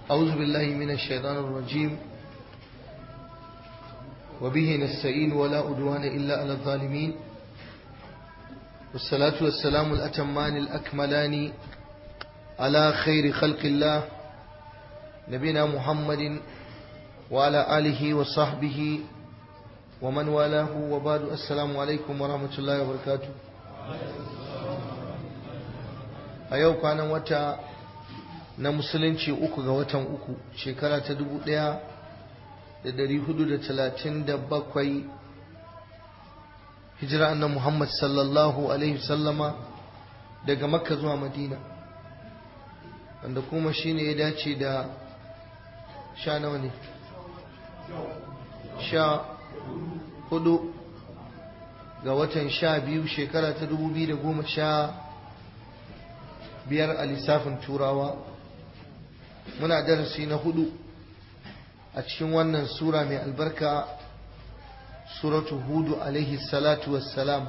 أعوذ بالله من الشيطان الرجيم وبه نستعين ولا أدوان إلا على الظالمين والصلاة والسلام الأتمان الأكملان على خير خلق الله نبينا محمد وعلى آله وصحبه ومن والاه وبعد السلام عليكم ورحمة الله وبركاته a yau kwanan wata na musulunci uku ga watan uku shekara ta dubu ɗaya da dari hudu da talatin da bakwai hijira annan muhammad sallallahu alaihi sallama daga makka zuwa madina wanda kuma shine ya dace da sha nawa ne sha hudu ga watan sha biyu shekara ta dubu biyu da goma sha biyar a lissafin turawa muna darasi na hudu a cikin wannan sura mai albarka suratu hudu alaihi salatu wassalam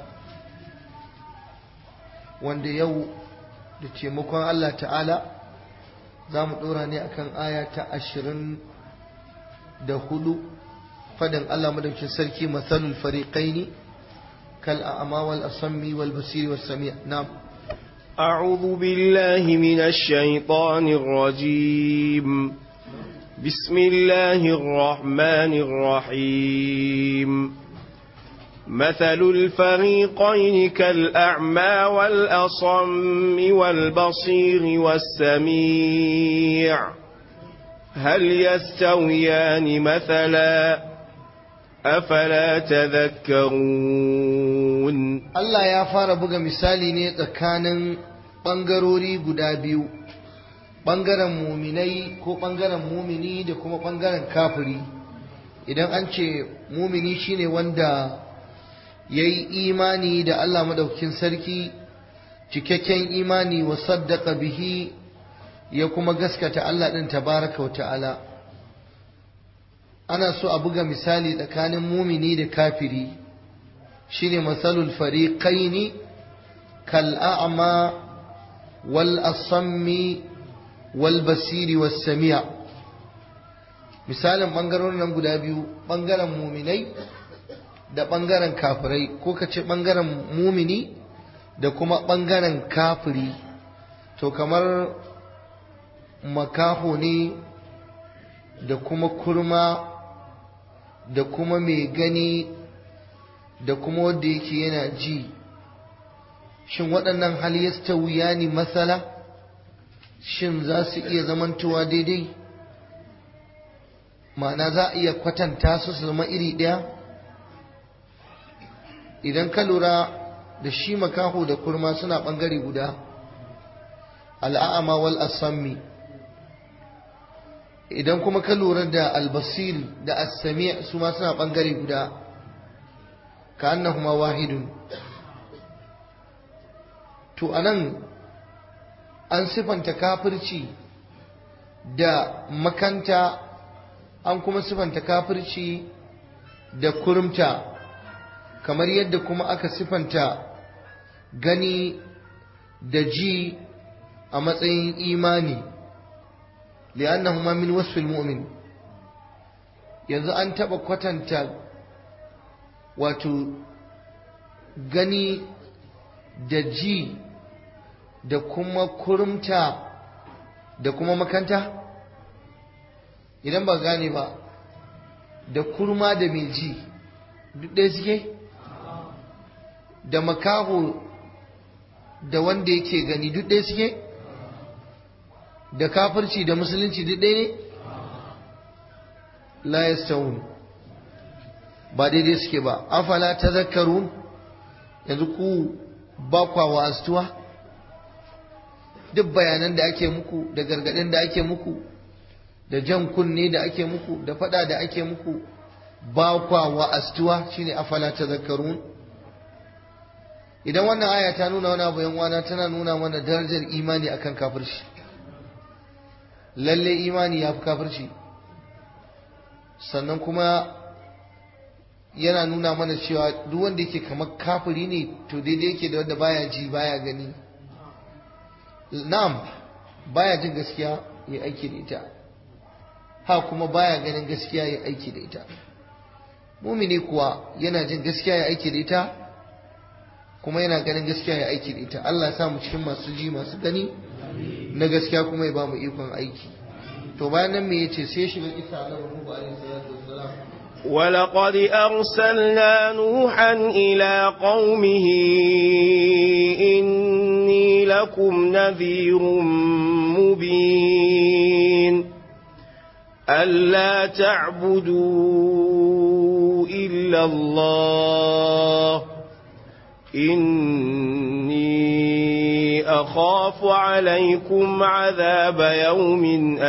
wanda yau da taimakon Allah ta'ala za mu ɗora ne akan aya ta ashirin da hudu fadin Allah madaukin sarki matsalul fariƙaini kal a'ama wal asammi wal basiri was sami' na'am أعوذ بالله من الشيطان الرجيم بسم الله الرحمن الرحيم مثل الفريقين كالأعمى والأصم والبصير والسميع هل يستويان مثلا أفلا تذكرون Allah ya fara buga misali ne tsakanin ɓangarori guda biyu ɓangaren muminai ko ɓangaren mumini da kuma ɓangaren kafiri idan an ce mumini shine wanda ya yi imani da Allah madaukakin sarki cikakken imani wa saddaka bihi ya kuma gaskata Allah ɗin tabaraka wa ta'ala ana so a buga misali tsakanin mumini da kafiri shine masalul fariqaini kal a'ma wal asammi wal basiri was sami'a misalin bangarorin nan guda biyu bangaren muminai da bangaren kafirai ko ka ce bangaren mumini da kuma bangaren kafiri to kamar makaho ne da kuma kurma da kuma mai gani da kuma wanda yake yana ji shin waɗannan hal yastawiya ne matsala shin za su iya zamantowa daidai ma'ana za a iya kwatanta su su zama iri ɗaya idan ka lura da shi makaho da kurma suna ɓangare guda al'a'ama wal asammi idan kuma ka lura da albasir da assami su ma suna ɓangare guda ka annahuma wahidun to anan an sifanta kafirci da makanta an kuma sifanta kafirci da kurumta kamar yadda kuma aka sifanta gani da ji a matsayin imani li'annahuma min wasfil mu'min yanzu an taba kwatanta wato gani da ji da kuma kurumta da kuma makanta idan ba gane ba da kurma da mai ji duk ɗaya suke da makaho da wanda yake gani duk ɗaya suke da kafirci da musulunci duk ɗaya ne la yastawun ba daidai suke ba afala tazakkarun yanzu ku ba kwa wa'astuwa duk bayanan da ake muku da gargaɗin da ake muku da jan kunne da ake muku da faɗa da ake muku ba kwa wa'astuwa shine afala tazakkarun idan wannan aya ta nuna wani abu wana tana nuna mana darajar imani akan kafirci lalle imani ya fi kafirci sannan kuma yana nuna mana cewa duk wanda yake kamar kafiri ne to daidai yake da wanda baya ji baya gani na'am baya jin gaskiya ya aiki da ita ha kuma baya ganin gaskiya ya aiki da ita mumini kuwa yana jin gaskiya ya aiki da ita kuma yana ganin gaskiya ya aiki da ita Allah ya sa mu cikin masu ji masu gani na gaskiya kuma ya ba mu ikon aiki to bayan nan me yace sai shiga kisa na Nuhu alaihi salatu wassalam ولقد أرسلنا نوحا إلى قومه إني لكم نذير مبين ألا تعبدوا إلا الله إني أخاف عليكم عذاب يوم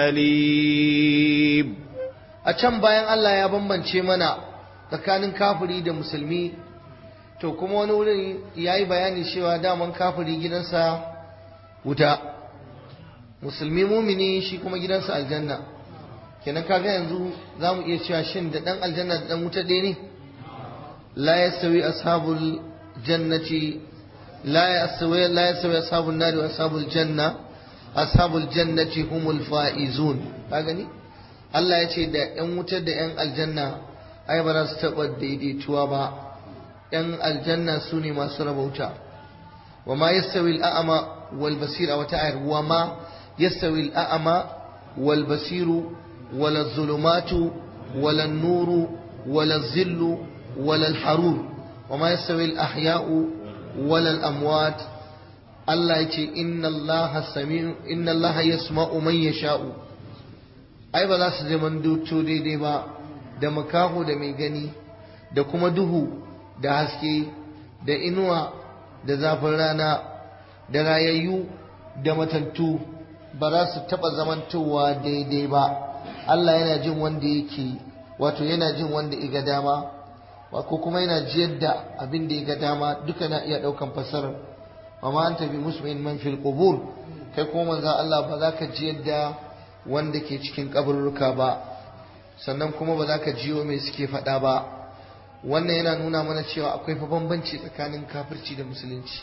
أليم a can bayan Allah ya bambance mana tsakanin kafiri da musulmi to kuma wani wurin ya yi bayani cewa daman kafiri gidansa wuta musulmi mumini shi kuma gidansa aljanna kenan kaga yanzu za mu iya cewa shin da ɗan aljanna da ɗan wuta ɗaya ne la yastawi ashabul jannati la yastawi la yastawi ashabun nari wa ashabul janna ashabul jannati humul faizun ka gani Allah ya ce da ‘yan wutar da ‘yan aljanna ai ba za su taɓa daidaituwa ba ‘yan aljanna su ne masu rabauta wa ma yastawi al'ama wal basir a wata ayar wa ma yastawi al'ama wal basiru wala zulumatu wala nuru wala zillu wala harur wa ma yastawi al'ahya'u wala al'amwat Allah ya ce inna Allah sami'u inna Allah yasma'u man yasha'u ai ba za su zama duto daidai ba da makaho da mai gani da kuma duhu da haske da inuwa da zafin rana da rayayyu da matattu ba za su taɓa zamantowa daidai ba Allah yana jin wanda yake wato yana jin wanda ya ga dama ko kuma yana jiyar da abin da ya ga dama duka na iya ɗaukan fasarar amma an tafi musmin man fil qubur kai kuma manzo Allah ba za ka jiyar da wanda ke cikin kaburruka ba sannan kuma ba za ka jiyo mai suke faɗa ba wannan yana nuna mana cewa akwai fa bambanci tsakanin kafirci da musulunci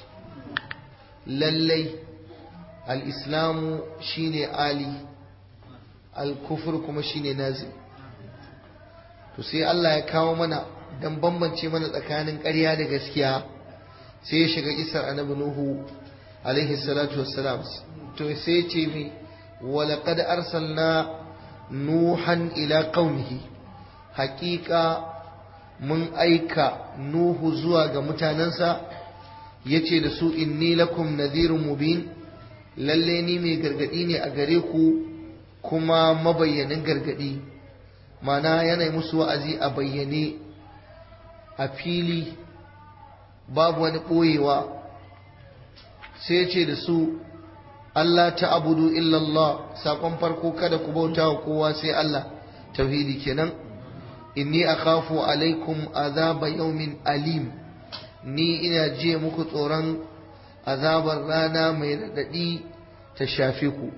lallai al-islamu shine ali al-kufur kuma shine nazil to sai Allah ya kawo mana dan bambance mana tsakanin ƙarya da gaskiya sai ya shiga isar annabi nuhu alaihi salatu wassalam to sai ya ce mai ولقد أرسلنا نوحا إلى قومه حقيقة من أيكا نوح زواج متاننسا yace da su inni lakum nadhirun mubin lalle ni mai gargadi ne a gare ku kuma mabayyanin gargadi mana yana musu wa'azi a bayyane a fili babu wani ɓoyewa sai ce da su Allah ta abudu illallah saƙon farko kada ku bauta wa kowa sai Allah tauhidi kenan inni akhafu alaikum azaba yawmin alim ni ina je muku tsoron azabar rana mai raɗaɗi ta shafe ku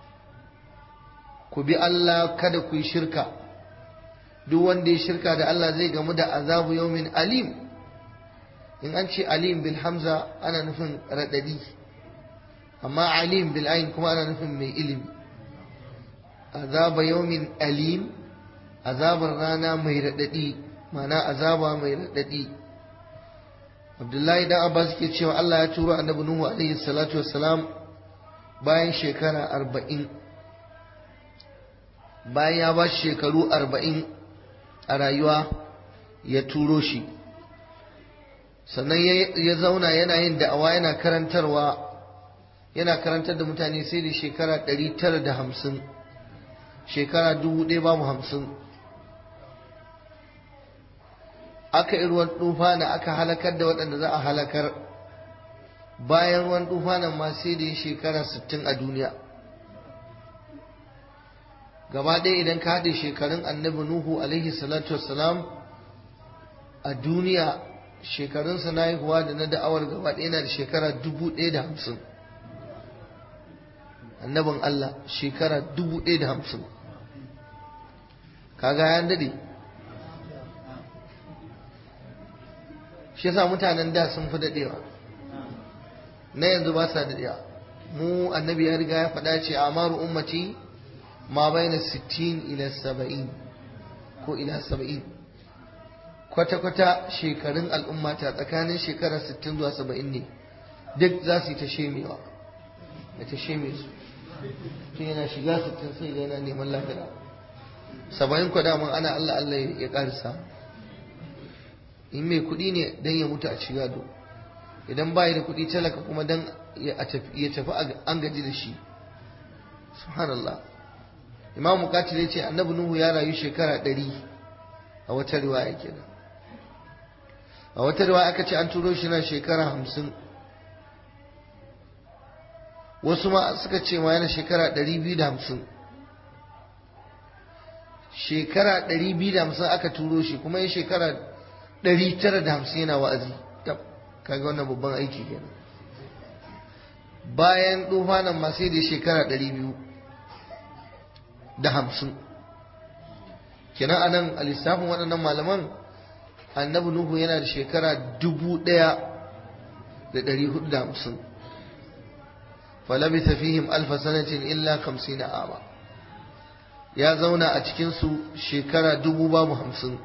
ku bi Allah kada ku yi shirka duk wanda ya shirka da Allah zai gamu da azabu yawmin alim in an ce alim bil hamza ana nufin raɗaɗi amma alim bil ain kuma ana nufin mai ilimi azaba yawmin alim azabar rana mai raɗaɗi mana azaba mai raɗaɗi abdullahi dan abbas ke cewa Allah ya turo annabi nuhu alaihi salatu wassalam bayan shekara arba'in bayan ya ba shekaru arba'in a rayuwa ya turo shi sannan ya zauna yana yin da'awa yana karantarwa yana karantar da mutane sai da shekara ɗari tara da hamsin shekara dubu ɗaya babu hamsin aka yi ruwan tufana aka halakar da waɗanda za a halakar bayan ruwan tufanan ma sai da shekara sittin a duniya gaba ɗaya idan ka haɗe shekarun annabi nuhu alaihi salatu wassalam a duniya shekarunsa na haihuwa da na da'awar gaba ɗaya na da shekara dubu ɗaya da hamsin annabin Allah shekara dubu ɗaya da hamsin kaga ya daɗe shi yasa mutanen da sun fi daɗewa na yanzu ba sa daɗewa mu annabi ya riga ya faɗa ce amaru ummati ma baina 60 ila 70 ko ila 70 kwata-kwata shekarun al'umma ta tsakanin shekara 60 zuwa 70 ne duk za su yi ta shemewa da ta sheme su tun yana shiga 60 sai ga yana neman lafiya saba'in kwa daman ana Allah Allah ya karisa in mai kuɗi ne don ya mutu a ci gado idan bayi da kuɗi talaka kuma don ya tafi an gaji da shi subhanallah imam mukatil ya ce annabi nuhu ya rayu shekara ɗari a wata riwaya kenan a wata riwaya aka ce an turo shi na shekara hamsin wasu ma suka ce ma yana shekara ɗari biyu da hamsin shekara ɗari biyu da hamsin aka turo shi kuma ya shekara ɗari tara da hamsin yana wa'azi kaga wannan babban aiki kenan bayan tufanin ma sai da shekara ɗari biyu da hamsin kenan a nan a lissafin waɗannan malaman annabi nuhu yana da shekara dubu ɗaya da ɗari hudu da hamsin falabisa fihim alfa sanatin illa kamsina ama ya zauna a cikinsu shekara dubu babu hamsin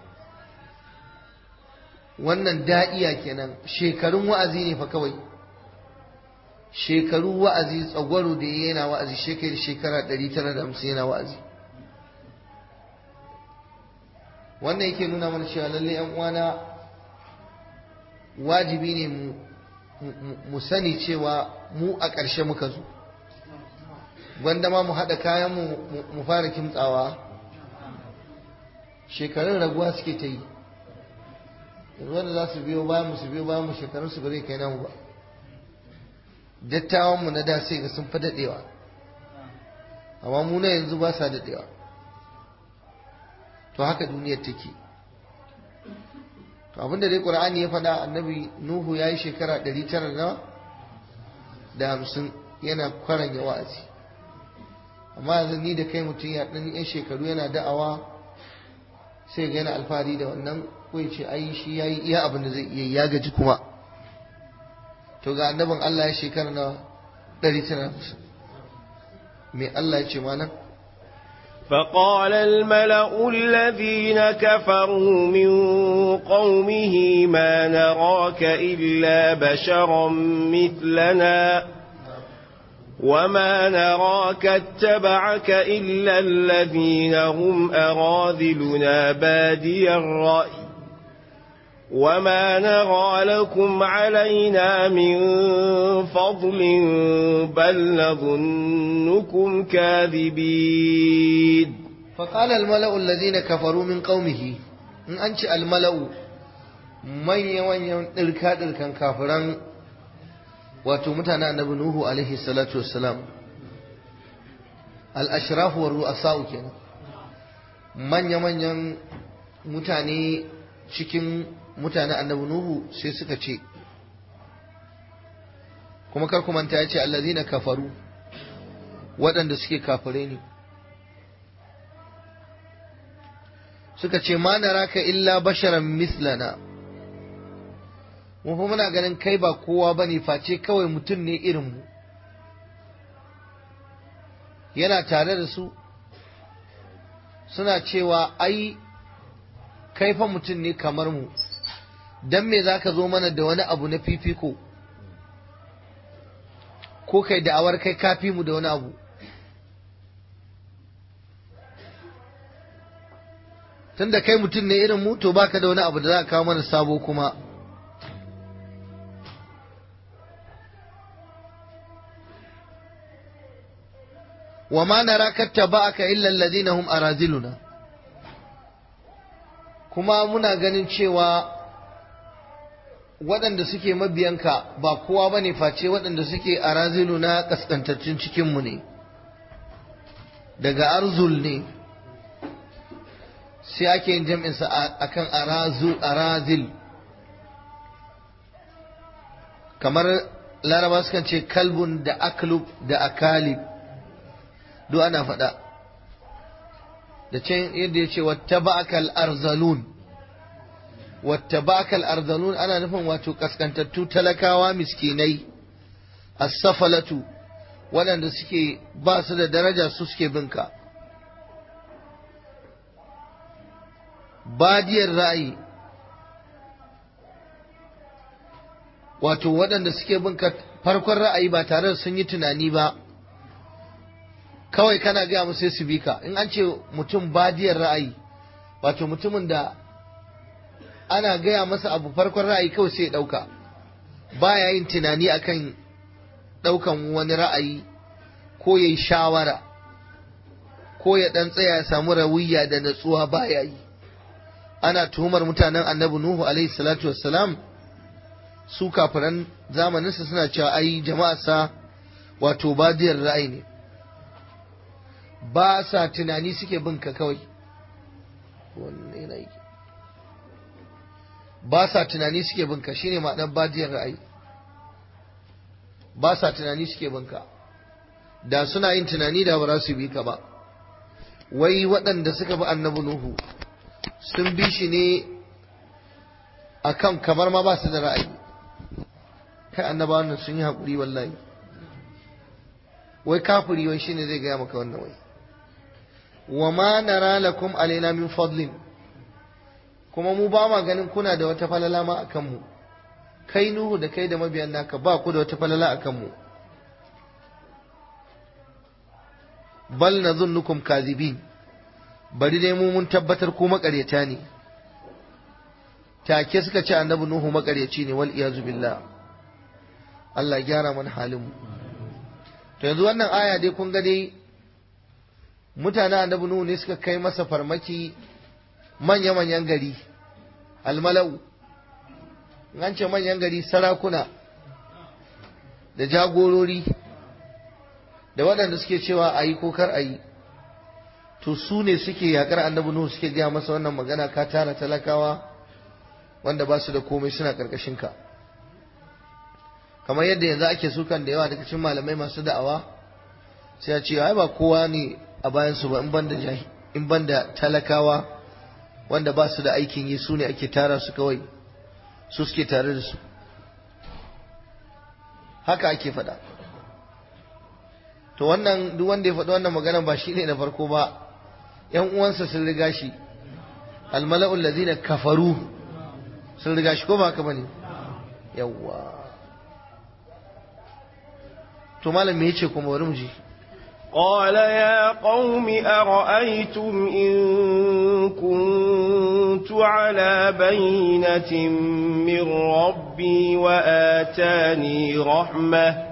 wannan da'iya kenan shekarun wa'azi ne fa kawai shekaru wa'azi tsagwaro da ya yana wa'azi shekari shekara 950 yana wa'azi wannan yake nuna mana cewa lalle yan uwana wajibi ne mu mu sani cewa mu a ƙarshe muka zo gwanda ma mu haɗa kayan mu mu fara kimtsawa shekarun raguwa suke ta yi yanzu wanda za su biyo bayan mu su biyo bayan mu shekarun su ba zai kai namu ba dattawan mu na da sai ga sun fi daɗewa amma mu na yanzu ba sa daɗewa to haka duniyar take to abinda dai qur'ani ya faɗa annabi nuhu ya yi shekara ɗari tara na da hamsin yana kwaranya wa'azi amma yanzu ni da kai mutum ya ɗan yan shekaru yana da'awa sai ga yana alfahari da wannan ko ya ce ai shi ya yi iya abin da zai iya ya gaji kuma to ga annabin Allah ya shekara na ɗari tara hamsin me Allah ya ce mana فقال الملأ الذين كفروا من قومه ما نراك إلا بشرا مثلنا وما نراك اتبعك إلا الذين هم أراذلنا بادي الرأي وما نرى لكم علينا من فضل بل نظنكم كاذبين فقال الملأ الذين كفروا من قومه in an ci almala'u manya-manyan ɗirka-ɗirkan kafiran wato mutanen annabi Nuhu alaihi salatu wassalam al-ashrafu wa ru'asa'u kenan manya-manyan mutane cikin mutanen annabi Nuhu sai suka ce kuma kar ku manta ya ce allazina kafaru waɗanda suke kafire ne suka ce ma naraka illa basharan mislana mu fa muna ganin kai ba kowa bane face kawai mutum ne irin mu yana tare da su suna cewa ai kai fa mutum ne kamar mu dan me zaka zo mana da wani abu na fifiko ko kai da'awar kai kafi mu da wani abu tunda kai mutum ne irin mu to baka da wani abu da za ka kawo mana sabo kuma wa ma naraka taba'aka illa alladhina hum araziluna kuma muna ganin cewa waɗanda suke mabiyanka ba kowa bane face waɗanda suke araziluna kaskantaccen cikinmu ne daga arzul ne sai ake yin jam'insa a kan arazil kamar laraba sukan ce kalbun da aklub da akalib duk ana faɗa da can yadda ya ce wata ba'akal arzalun wata ba'akal arzalun ana nufin wato kaskantattu talakawa miskinai as-safalatu waɗanda suke ba su da daraja su suke binka badiyar ra'ayi wato waɗanda suke binka farkon ra'ayi ba tare da sun yi tunani ba kawai kana gaya musu sai su bi ka in an ce mutum badiyar ra'ayi wato mutumin da ana gaya masa abu farkon ra'ayi kawai sai ya ɗauka baya yin tunani akan ɗaukan wani ra'ayi ko ya yi shawara ko ya ɗan tsaya ya samu rawiya da natsuwa baya yi ana tuhumar mutanen annabi nuhu alaihi salatu wassalam su kafiran zamaninsa suna cewa ai jama'arsa wato badiyar ra'ayi ne ba sa tunani suke bin ka kawai wanne na yi ba sa tunani suke bin ka shine ma'anar badiyar ra'ayi ba sa tunani suke bin ka da suna yin tunani da ba za su bi ka ba wai waɗanda suka bi annabi nuhu sun bi shi ne akan kamar ma ba su da ra'ayi kai annaba wannan sun yi haƙuri wallahi wai kafiri wai shine zai gaya maka wannan wai wa ma nara lakum alaina min fadlin kuma mu ba ma ganin kuna da wata falala ma akan mu kai nuhu da kai da mabiyan naka ba ku da wata falala akan mu bal nadhunnukum kadhibin bari dai mu mun tabbatar ku maƙaryata ne take suka ce annabi nuhu maƙaryaci ne wal iyazu billah Allah ya gyara mana halin mu to yanzu wannan aya dai kun ga dai mutanen annabi nuhu ne suka kai masa farmaki manya-manyan gari almalau an ce manyan gari sarakuna da jagorori da waɗanda suke cewa a yi ko kar a yi to su ne suke yakar annabi nuhu suke gaya masa wannan magana ka tara talakawa wanda ba su da komai suna ƙarƙashin ka kamar yadda yanzu ake sukan da yawa daga cikin malamai masu da'awa sai a ce ai ba kowa ne a bayan su ba in banda in banda talakawa wanda ba su da aikin yi su ne ake tara su kawai su suke tare da su haka ake faɗa to wannan duk wanda ya faɗi wannan magana ba shi ne na farko ba ‘yan uwansa sun riga shi almala'ul lazina kafaru sun riga shi ko ba haka ba ne yawwa to malam me yace kuma bari mu ji قال يا قوم أرأيتم إن كنت على بينة من ربي وآتاني رحمة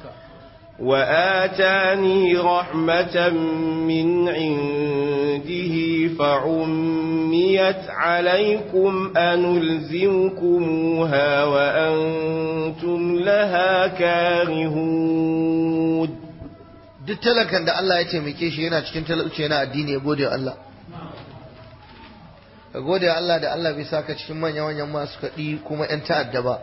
وآتاني رحمة من عنده فعميت عليكم أنلزمكموها وأنتم لها كارهون duk talakan da Allah ya taimake shi yana cikin talauci yana addini ya gode Allah ka gode Allah da Allah bai saka cikin manya-manyan masu kaɗi kuma 'yan ta'adda ba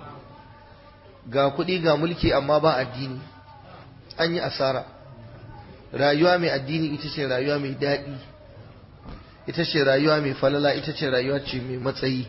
ga kuɗi ga mulki amma ba addini an yi asara rayuwa mai addini ita ce rayuwa mai daɗi ita ce rayuwa mai falala ita ce rayuwa ce mai matsayi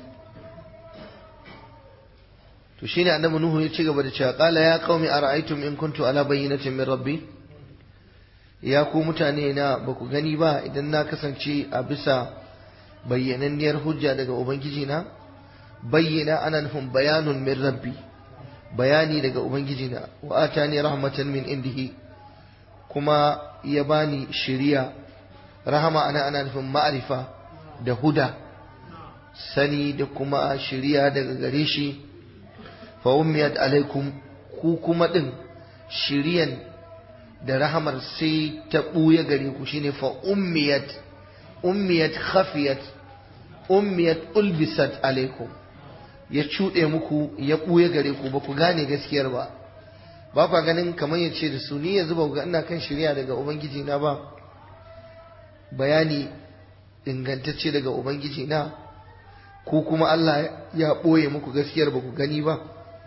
to shine annabi nuhu ya ci gaba da cewa qala ya qaumi ara'aytum in kuntu ala bayyinatin min rabbi ya ku mutane na ba ku gani ba idan na kasance a bisa bayyananniyar hujja daga ubangiji na bayyana ana nufin bayanun min rabbi bayani daga ubangiji na wa atani rahmatan min indihi kuma ya bani shiriya rahama ana ana nufin ma'arifa da huda sani da kuma shiriya daga gare shi fa ummiyat alaikum ku kuma din shiriyan da rahamar sai ta ɓuya gare ku shine fa ummiyat ummiyat khafiyat ummiyat ulbisat alaikum ya cuɗe muku ya ɓuya gare ku ba ku gane gaskiyar ba ba kwa ganin kamar ya ce da su ni yanzu ba ga ina kan shirya daga ubangiji na ba bayani ingantacce daga ubangiji na ko kuma Allah ya ɓoye muku gaskiyar ba ku gani ba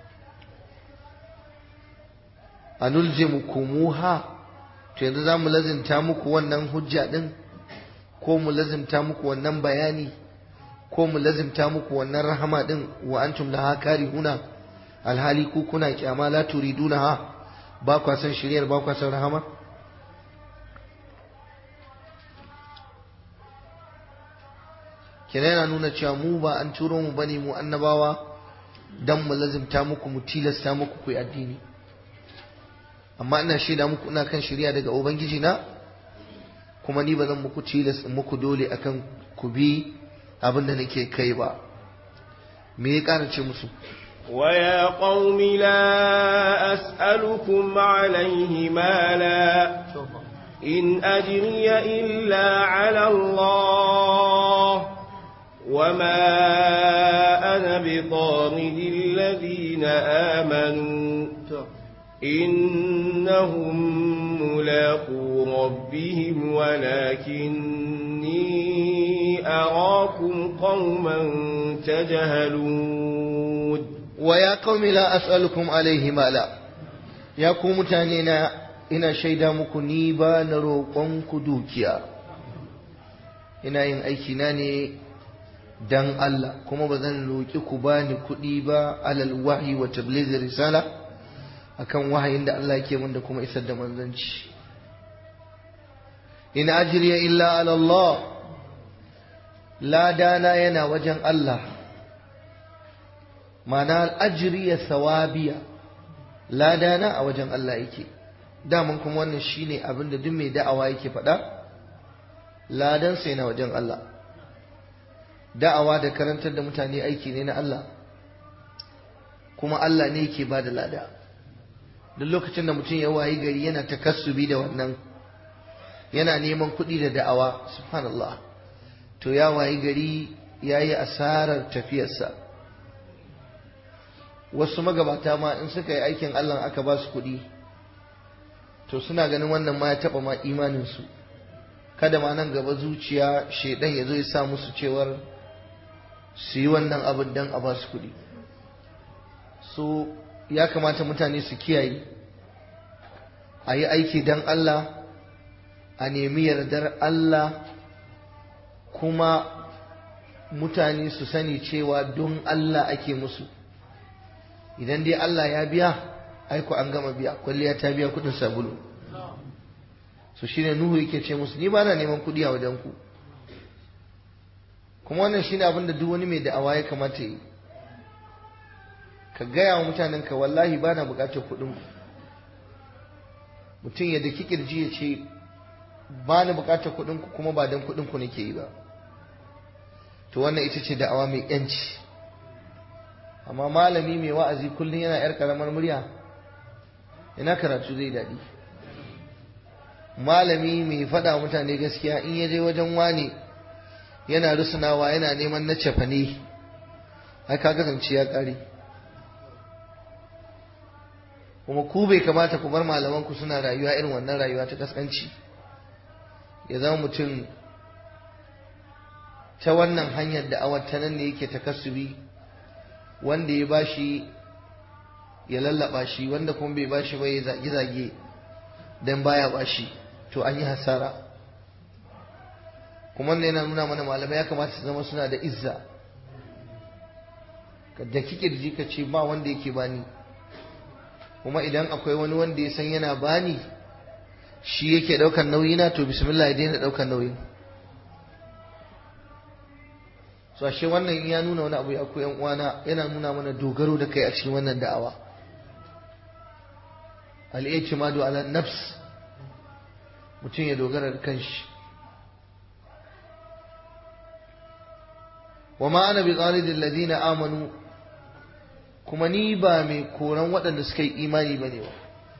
anulzimukumuha to yanzu za mu lazimta muku wannan hujja din ko mu lazimta muku wannan bayani ko mu lazimta muku wannan rahama din wa antum laha karihuna alhali ku kuna kyama la turidunaha ba kwa san shiryar ba kwa san rahama kina yana nuna cewa mu ba an turo mu bane mu annabawa dan mu lazimta muku mu tilasta muku ku yi addini amma ina shaida muku ina kan shirya daga ubangiji na kuma ni ba zan muku tilas muku dole akan ku bi abin da nake kai ba me ya ƙara ce musu ويا قوم لا أسألكم عليه مالا إن أجري إلا على الله وما أنا بطارد الذين آمنوا إنهم ملاقو ربهم ولكني أراكم قوما تجهلون ويا قوم لا أسألكم عليه مالا يا قوم تانينا ina shaida muku ni ba na roƙonku dukiya ina yin aikina ne dan Allah kuma ba zan roƙi ku ba ni kuɗi ba alal wahyi wa tabligh risala akan wahayin da Allah yake min da kuma isar da manzanci in ajriya illa ala Allah ladana yana wajen Allah ma'ana ajriya sawabiya ladana a wajen Allah yake daman kuma wannan shine abin da duk mai da'awa yake faɗa ladan sai na wajen Allah da'awa da karantar da mutane aiki ne na Allah kuma Allah ne yake ba da lada duk lokacin da mutum ya wayi gari yana takassubi da wannan yana neman kuɗi da da'awa subhanallah to ya wayi gari ya yi asarar tafiyarsa wasu magabata ma in suka yi aikin Allah aka ba su kuɗi to suna ganin wannan ma ya taɓa ma imaninsu kada ma nan gaba zuciya shaidan ya zo ya sa musu cewar su yi wannan abin don a ba su kuɗi so ya kamata mutane su kiyaye a yi aiki don Allah a nemi yardar Allah kuma mutane su sani cewa don Allah ake musu idan dai Allah ya biya aiko an gama biya kwalliya ta biya kudin sabulu so shine Nuhu yake ce musu ni ba na neman kudi a wajen ku kuma wannan shine abin da duk wani mai da'awa ya kamata yi ka gaya wa mutanen ka wallahi ba na bukatar kudin ku mutum ya daki kirji ya ce ba na bukatar kudin ku kuma ba dan kudin ku nake yi ba to wannan ita ce da'awa mai yanci amma malami mai wa'azi kullum yana yar karamar murya ina karatu zai daɗi malami mai faɗa mutane gaskiya in ya je wajen wani yana rusunawa yana neman na cefane ai ka kasance ya ƙare kuma ku bai kamata ku bar malamanku suna rayuwa irin wannan rayuwa ta kaskanci ya zama mutum ta wannan hanyar da awar ta nan ne yake takassubi wanda ya bashi ya lallaba shi wanda kuma bai bashi ba ya zage-zage don baya bashi to an yi hasara kuma wannan yana nuna mana malamai ya kamata su zama suna da izza da kikirji ka ce ba wanda yake bani kuma idan akwai wani wanda ya san yana bani shi yake daukan nauyi na to bismillah ya daina daukan nauyin so ashe wannan ya nuna wani abu ya ku yan uwana yana nuna mana dogaro da kai a cikin wannan da'awa al-i'timadu ala nafs mutum ya dogara da kanshi wa ma ana bi qalidil ladina amanu kuma ni ba mai koran waɗanda suka yi imani bane ba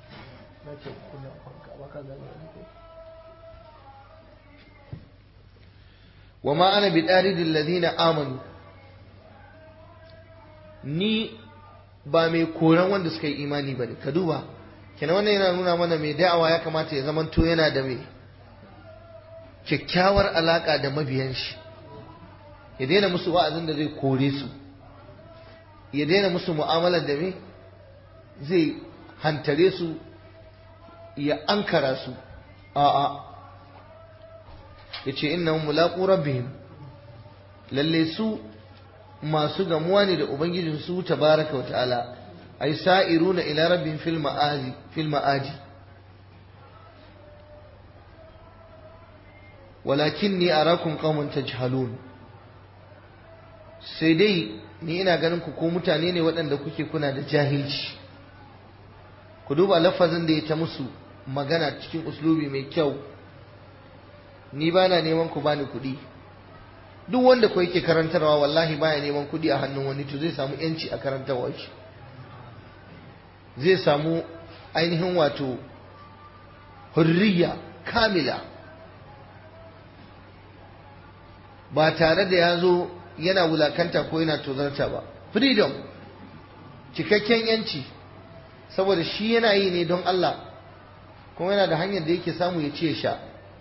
wa ma ana bi dalidil ladina amanu ni ba mai koran wanda suka yi imani bane ka duba kenan wannan yana nuna mana mai da'awa ya kamata ya zamanto yana da mai kyakkyawar alaka da mabiyan shi ya daina musu wa'azin da zai kore su ya daina musu mu'amalar da me zai hantare su ya ankara su a'a ya ce inna mulaƙu rabbihim lalle su masu gamuwa ne da ubangijin su tabaraka wa ta'ala ay sa'iruna ila rabbin fil ma'azi fil ma'aji walakinni arakum qauman tajhalun sai dai ni ina ganin ku ko mutane ne waɗanda kuke kuna da jahilci ku duba lafazin da ya ta musu magana cikin uslubi mai kyau ni ba na neman ku bani kuɗi duk wanda ku yake karantarwa wallahi baya neman kuɗi a hannun wani to zai samu yanci a karantarwa shi zai samu ainihin wato hurriya kamila ba tare da ya zo yana wulakanta ko yana tozarta ba freedom cikakken yanci saboda shi yana yi ne don Allah kuma yana da hanyar da yake samu ya ce sha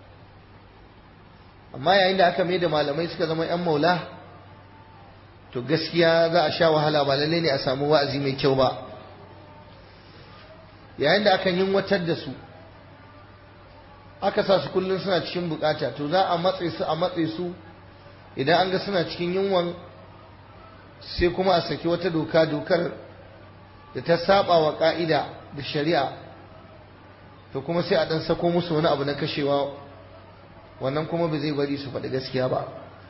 amma yayin da aka mai da malamai suka zama 'yan maula to gaskiya za a sha wahala ba lalle ne a samu wa'azi mai kyau ba yayin da aka yinwatar da su aka sa su kullum suna cikin bukata to za a matse su a matse su idan an ga suna cikin yunwan sai kuma a saki wata doka dokar da ta saba wa ka'ida da shari'a to kuma sai a dan sako musu wani abu na kashewa wannan kuma ba zai bari su faɗi gaskiya ba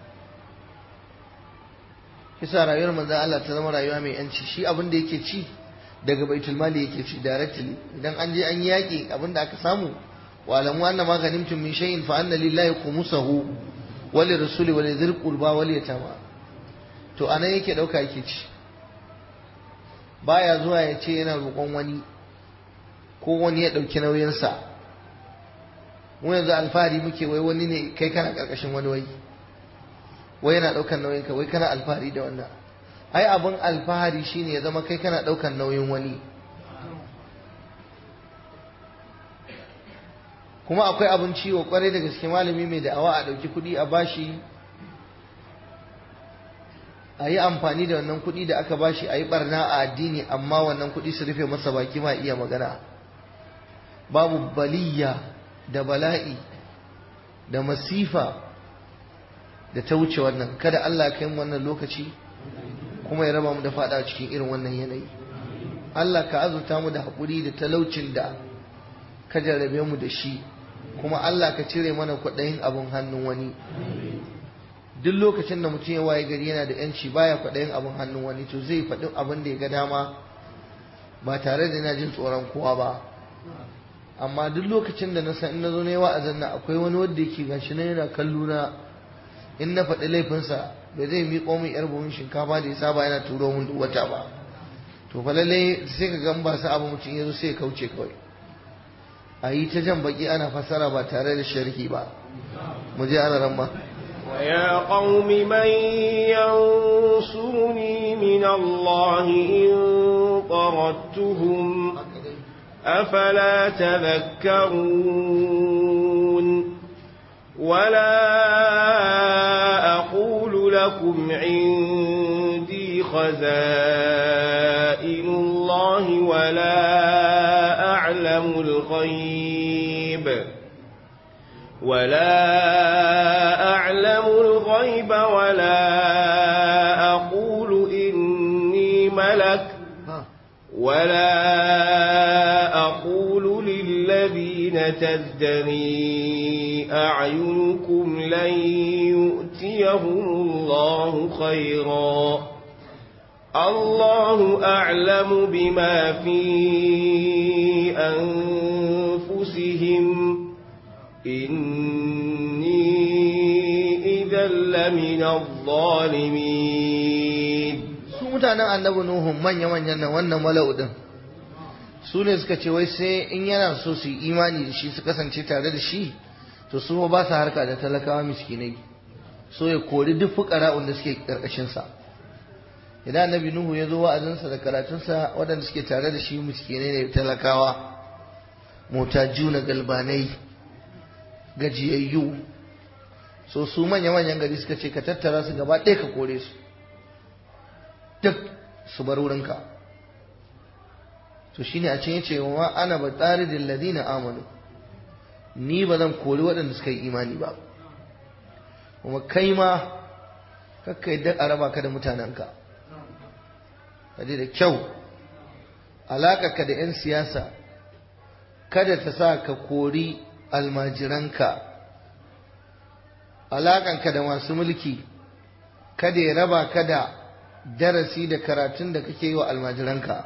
kisa rayuwar manzan Allah ta zama rayuwa mai yanci shi abin da yake ci daga baitul mali yake ci directly idan an je an yi yaƙi abin da aka samu wa alamu anna ma ganimtum min shay'in fa anna lillahi khumsahu wa lirrasuli wa lidhil qurba wal yatama to anan yake dauka yake ci baya zuwa ya ce yana roƙon wani ko wani ya ɗauki nauyinsa mu yanzu alfahari muke wai wani ne kai kana ƙarƙashin wani wai wai yana ɗaukar nauyinka wai kana alfahari da wannan ai abin alfahari shine ya zama kai kana ɗaukar nauyin wani kuma akwai abin ciwo kwarai da gaske malami mai da'awa a ɗauki kuɗi a bashi a yi amfani da wannan kuɗi da aka bashi a yi barna a addini amma wannan kuɗi su rufe masa baki ma iya magana babu baliya da bala'i da masifa da ta wuce wannan kada Allah kai mu wannan lokaci kuma ya raba mu da fada cikin irin wannan yanayi Allah ka azurta mu da haƙuri da talaucin da ka jarrabe mu da shi kuma Allah ka cire mana kwaɗayin abin hannun wani duk lokacin da mutum ya waye gari yana da yanci baya kwaɗayin abin hannun wani to zai faɗi abin da ya ga dama ba tare da yana jin tsoron kowa ba amma duk lokacin da na san in na zo na yi wa'azin nan akwai wani wanda yake gashi na yana kallo na in na faɗi laifinsa bai zai miƙo min yar buhun shinkafa da ya saba yana turo min duk wata ba to fa lallai sai ka gan ba su abu mutum ya zo sai ya kauce kawai a yi ta jan baki ana fassara ba tare da sharhi ba mu je ana ramma ويا قوم من ينصرني من الله إن طردتهم أفلا تذكرون ولا أقول لكم عندي خزائن الله ولا أعلم الغيب ولا أعلم الغيب ولا أقول إني ملك ولا أقول للذين تزدري أعينكم لن يؤتيهم الله خيرا الله أعلم بما في أنفسهم إني إذا لمن الظالمين su mutanen annabi nuhu manya-manyan nan wannan mala'u din su ne suka ce wai sai in yana so su yi imani da shi su kasance tare da shi to su ba su harka da talakawa miskinai so ya kori duk fukara'un da suke karkashin sa idan annabi nuhu ya zo wa'azinsa da karatunsa waɗanda suke tare da shi miskinai ne talakawa motajuna galbanai gajiyayyu so su manya-manyan gari suka ce ka tattara su gaba ɗaya ka kore su duk su bar wurinka to shine a cikin yace wa ana ba tsaridin ladina amanu ni ba zan kori waɗanda suka yi imani ba kuma kai ma kakka yadda a raba ka da mutanenka ka da kyau alaƙarka da 'yan siyasa kada ta sa ka kori almajiranka alaƙanka da masu mulki kada ya raba ka da darasi da karatun da kake yi wa almajiranka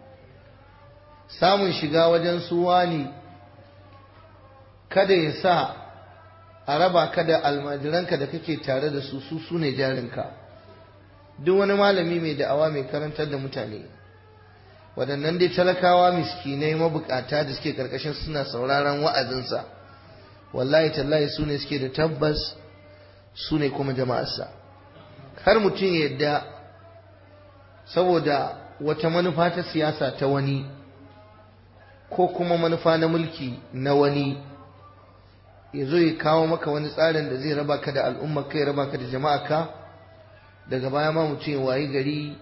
samun shiga wajen suwa ne kada ya sa a raba ka da almajiranka da kake tare da su su su ne jarinka duk wani malami mai da'awa mai karantar da mutane waɗannan dai talakawa miskinai mabukata da suke karkashin suna sauraron wa'azinsa wallahi tallahi su ne suke da tabbas su ne kuma jama'arsa har mutum ya yadda saboda wata manufa ta siyasa ta wani ko kuma manufa na mulki na wani ya zo ya kawo maka wani tsarin da zai raba ka da al'ummar ka ya raba ka da jama'a ka daga baya ma mutum ya wayi gari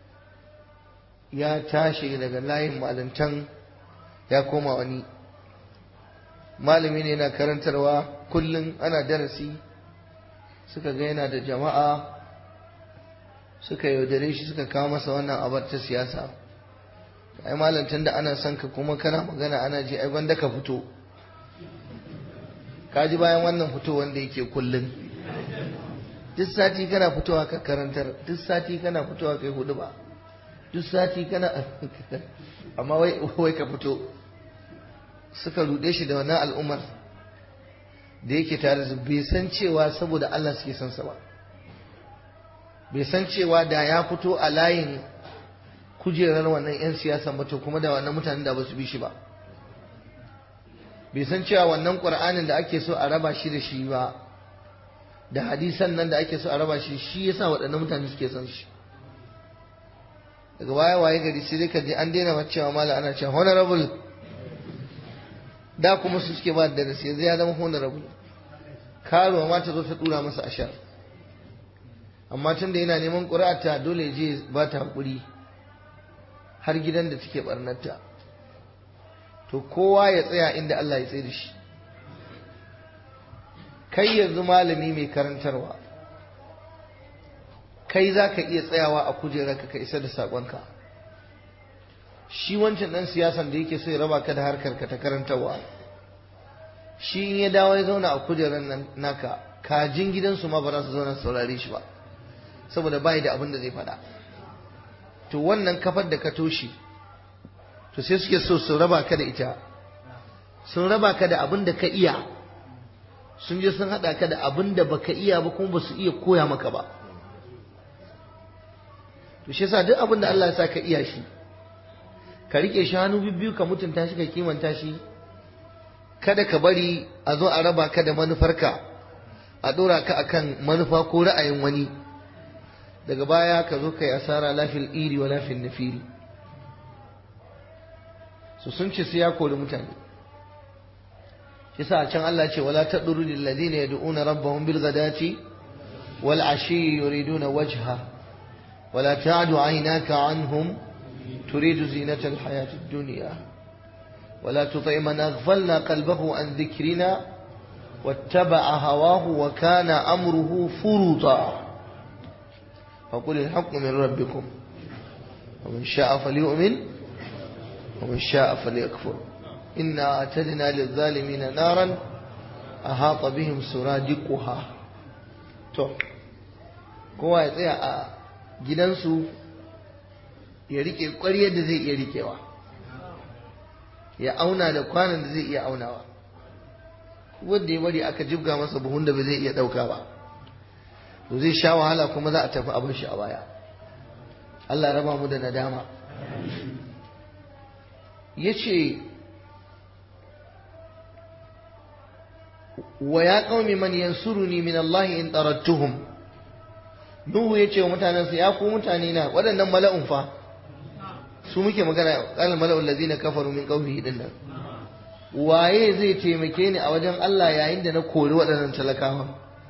ya tashi daga layin malantan ya koma wani malami ne yana karantarwa kullum ana darasi suka ga yana da jama'a suka yaudare shi suka kawo masa wannan abar ta siyasa ai malantan da ana son ka kuma kana magana ana ji ai banda ka fito ka ji bayan wannan fito wanda yake kullum duk sati kana fitowa ka karantar duk sati kana fitowa kai hudu ba duk sati kana amma wai wai ka fito suka rude shi da wannan al'ummar da yake tare da bai san cewa saboda Allah suke son sa ba bai san cewa da ya fito a layin kujerar wannan 'yan siyasan ba to kuma da wannan mutanen da ba su bi shi ba bai san cewa wannan ƙur'anin da ake so a raba shi da shi ba da hadisan nan da ake so a raba shi shi yasa waɗannan mutane suke son shi daga baya waye gari sai dai ka je an daina cewa mala ana cewa honorable da kuma su suke ba da darasi yanzu ya zama honorable karuwa ma ta zo ta dura masa ashar amma tun da yana neman ƙuri'ata dole je ba ta haƙuri har gidan da take barnarta to kowa ya tsaya inda Allah ya tsaye da shi kai yanzu malami mai karantarwa kai za ka iya tsayawa a kujerarka ka isa da saƙonka shi wancan ɗan siyasan da yake so ya raba ka da harkar ka ta karantarwa shi in ya dawo ya zauna a kujerar nan naka kajin gidansu ma ba za su zauna saurare shi ba saboda bai da abin da zai faɗa to wannan kafar da ka toshe to sai suke so su raba ka da ita sun raba ka da abin da ka iya sun je sun haɗa ka da abin da baka iya ba kuma ba su iya koya maka ba to shi yasa duk abin da Allah ya sa ka iya shi ka rike shi hannu bibbiyu ka mutunta shi ka kimanta shi kada ka bari a zo a raba ka da manufarka a ɗora ka akan manufa ko ra'ayin wani daga baya ka zo ka yi asara lafil iri wa lafil nafiri su sun ce sai ya kori mutane yasa a can Allah ce wala tadru lil ladina yad'una rabbahum bil ghadati wal ashi yuriduna wajha wala ta'du aynaka anhum turidu zinata al hayati ad dunya ولا تطع من أغفلنا قلبه عن ذكرنا واتبع هواه وكان أمره فرطا فقل الحق من ربكم ومن شاء فليؤمن ومن شاء فليكفر إنا أعتدنا للظالمين نارا أحاط بهم سرادقها to kowa ya tsaya a gidansu ya rike ƙwaryar da zai iya rikewa ya auna da kwanan da zai iya aunawa wanda ya bari aka jibga masa buhun da ba zai iya ɗauka ba to zai sha wahala kuma za a tafi abin shi a baya Allah raba mu da nadama ya ce wa ya qaumi man yansuruni min Allah in tarattuhum Nuhu ya ce wa mutanensa ya ku mutane na waɗannan mala'un fa su muke magana qala mala'ul ladina kafaru min qaumihi din nan waye zai taimake ni a wajen Allah yayin da na kori waɗannan talakawa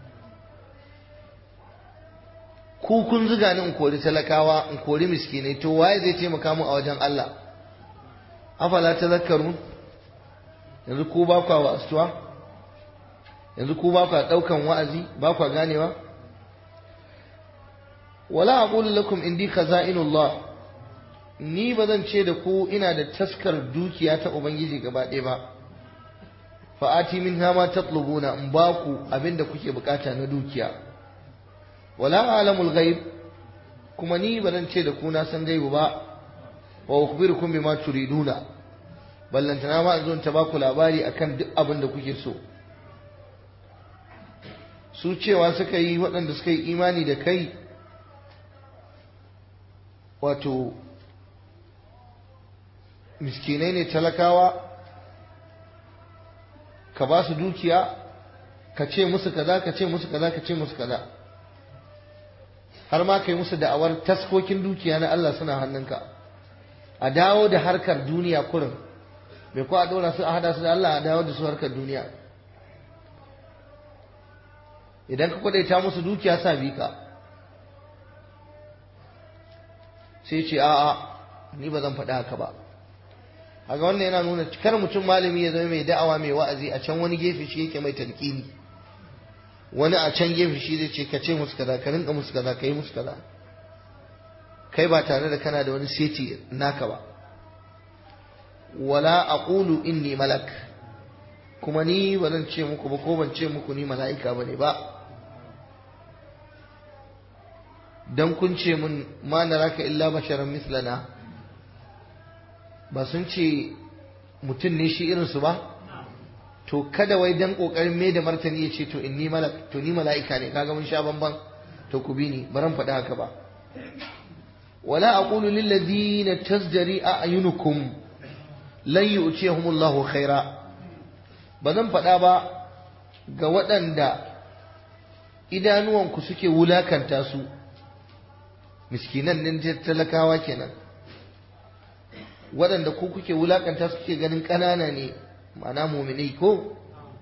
ku kun zuga ni in kori talakawa in kori miskinai to waye zai taimaka mu a wajen Allah afala tazakkarun yanzu ku ba kwa wasuwa yanzu ku ba kwa daukan wa'azi ba kwa ganewa wala aqulu lakum indi khaza'inullah ni ba zan ce da ku ina da taskar dukiya ta ubangiji gaba ɗaya ba fa'ati min hama tatlubuna in ba ku abin da kuke bukata na dukiya wala alamul ghaib kuma ni ba zan ce da ku na san gaibu ba wa ukhbirukum bima turiduna ballantana ma zo ta ba ku labari akan duk abin da kuke so su cewa suka yi waɗanda suka yi imani da kai wato miskinai ne talakawa ka ba su dukiya ka ce musu kaza ka ce musu kaza ka ce musu kaza har ma kai musu da'awar taskokin dukiya na Allah suna hannunka a dawo da harkar duniya kurin bai ko a dora su a hada su da Allah a dawo da su harkar duniya idan ka kwadaita musu dukiya sa bi ka sai ce a'a ni ba zan faɗi haka ba haka wannan yana nuna kar mutum malami ya zama mai da'awa mai wa'azi a can wani gefe shi yake mai talqini wani a can gefe shi zai ce ka ce musu kaza ka rinka musu kaza ka yi musu kaza kai ba tare da kana da wani seti naka ba wala aqulu inni malak kuma ni ba zan ce muku ba ko ban ce muku ni mala'ika bane ba dan kun ce mun ma naraka illa basharan mislana ba sun ce mutum ne shi irinsu ba to kada wai dan kokarin mai da martani ya ce to inni malak to ni mala'ika ne kaga mun sha bamban to ku bi ni baran faɗi haka ba wala aqulu lil ladina tazdari a'yunukum lan yu'tiyahumullahu khaira ba zan faɗa ba ga waɗanda idanuwanku suke wulakanta su miskinan nan talakawa kenan waɗanda ku kuke wulakanta suke ganin ƙanana ne ma'ana muminai ko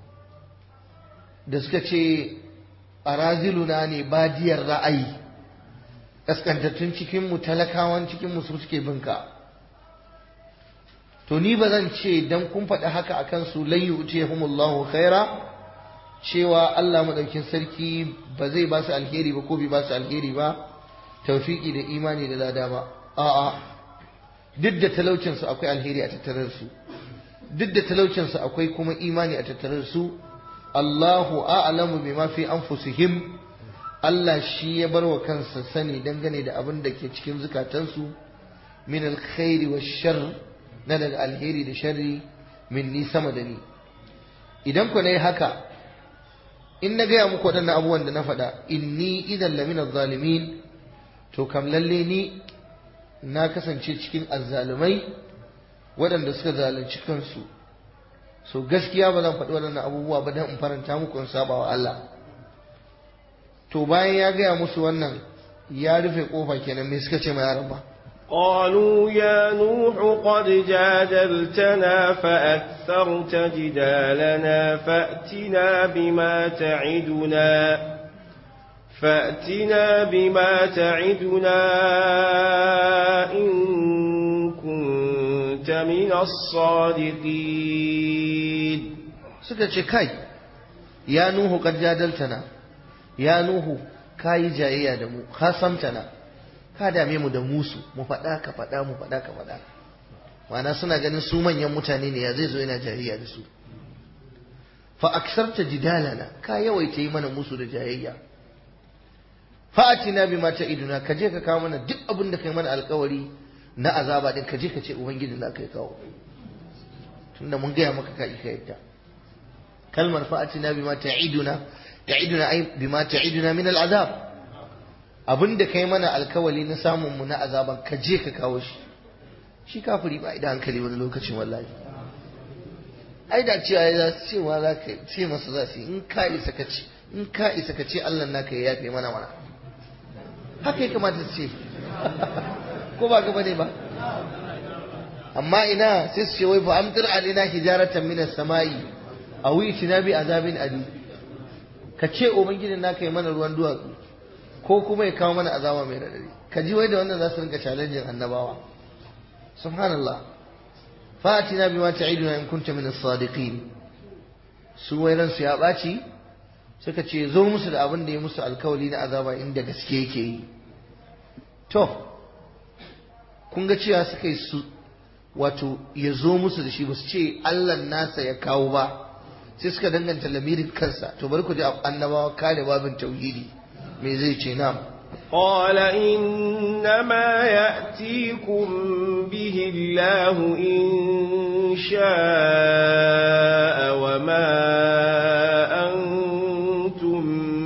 da suka ce araziluna ne badiyar ra'ayi ƙaskantattun cikinmu talakawan cikinmu su suke binka to ni ba zan ce dan kun faɗi haka a kansu lan yu'tihumullahu khaira cewa Allah madaukin sarki ba zai ba su alheri ba ko bai ba su alheri ba tawfiki da imani da lada ba a'a duk da talaucinsu akwai alheri a tattare su duk da talaucinsu akwai kuma imani a tattare su Allahu a'lamu bima fi anfusihim Allah shi ya bar wa kansa sani dangane da abin da ke cikin zukatansu min alkhairi wa shar na daga alheri da sharri min ni sama da ni idan ku nayi haka in na gaya muku waɗannan abubuwan da na faɗa inni idan lamina zalimin to kam lalle ni na kasance cikin azzalumai waɗanda suka zalunci kansu so gaskiya ba zan faɗi waɗannan abubuwa ba don in faranta muku in saba wa Allah to bayan ya gaya musu wannan ya rufe kofa kenan me suka ce ma yaran ba قالوا يا نوح قد جادلتنا فأكثرت جدالنا فأتنا بما تعدنا فأتنا بما تعدنا إن كنت من الصادقين suka ce kai ya nuhu kad jadaltana ya nuhu kayi jayayya da mu khasamtana ka dame mu da musu mu faɗa ka faɗa mu faɗa ka faɗa ma'ana suna ganin su manyan mutane ne ya zai zo yana jayayya da su fa aksarta jidalana ka yawaita yi mana musu da jayayya fa'atina bima ta'iduna ka je ka kawo mana duk abin da kai mana alkawari na azaba din ka je ka ce ubangiji za ka yi kawo tunda mun gaya maka ka ka yadda kalmar fa'atina bima ta'iduna ta'iduna ai bima ta'iduna min al'azab abin da kai mana alkawari na samun mu na azaban ka je ka kawo shi shi kafiri ba idan hankali wani lokacin wallahi ai da cewa ya cewa za ka ce masa za su in ka isa ka ce in ka isa ka ce Allah naka ya yafe mana mana haka ya kamata su ce ko ba gaba ne ba amma ina sai su ce wai fa amtir alina hijaratan min as-samai aw itina bi azabin ali ka ce ubangijin naka yi mana ruwan duwatsu ko kuma ya kawo mana azaba mai radadi ka ji wai da wannan za su rinka challenge annabawa subhanallah fatina bima ta'iduna in kunta min as-sadiqin su wai ransu ya ɓaci suka ce zo musu da abin da ya musu alkawali na azaba inda gaske yake yi to kun ga cewa suka yi su wato ya zo musu da shi ba su ce Allah nasa ya kawo ba sai suka danganta lamirin kansa to bari ku ji annabawa kare babin tauhidi me zai ce na قال إنما يأتيكم به الله إن شاء وما أنتم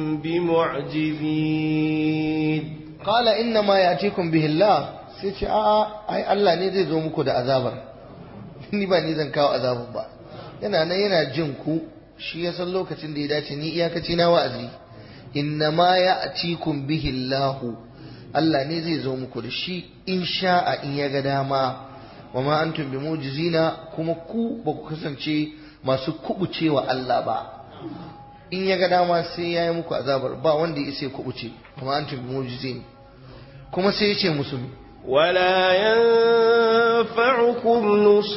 بمعجزين قال إنما يأتيكم به الله sai ce a'a ai Allah ne zai zo muku da azabar ni ba ni zan kawo azabar ba yana nan yana jin ku shi ya san lokacin da ya dace ni iyakaci na wa'azi inna ma ya'tikum bihi Allah Allah ne zai zo muku da shi in sha'a in ya ga dama wa ma antum bimujizina kuma ku ba ku kasance masu kubucewa Allah ba in ya ga dama sai ya yi muku azabar ba wanda ya isa ya kubuce wa ma antum bimujizin kuma sai ya ce musu ولا ينفعكم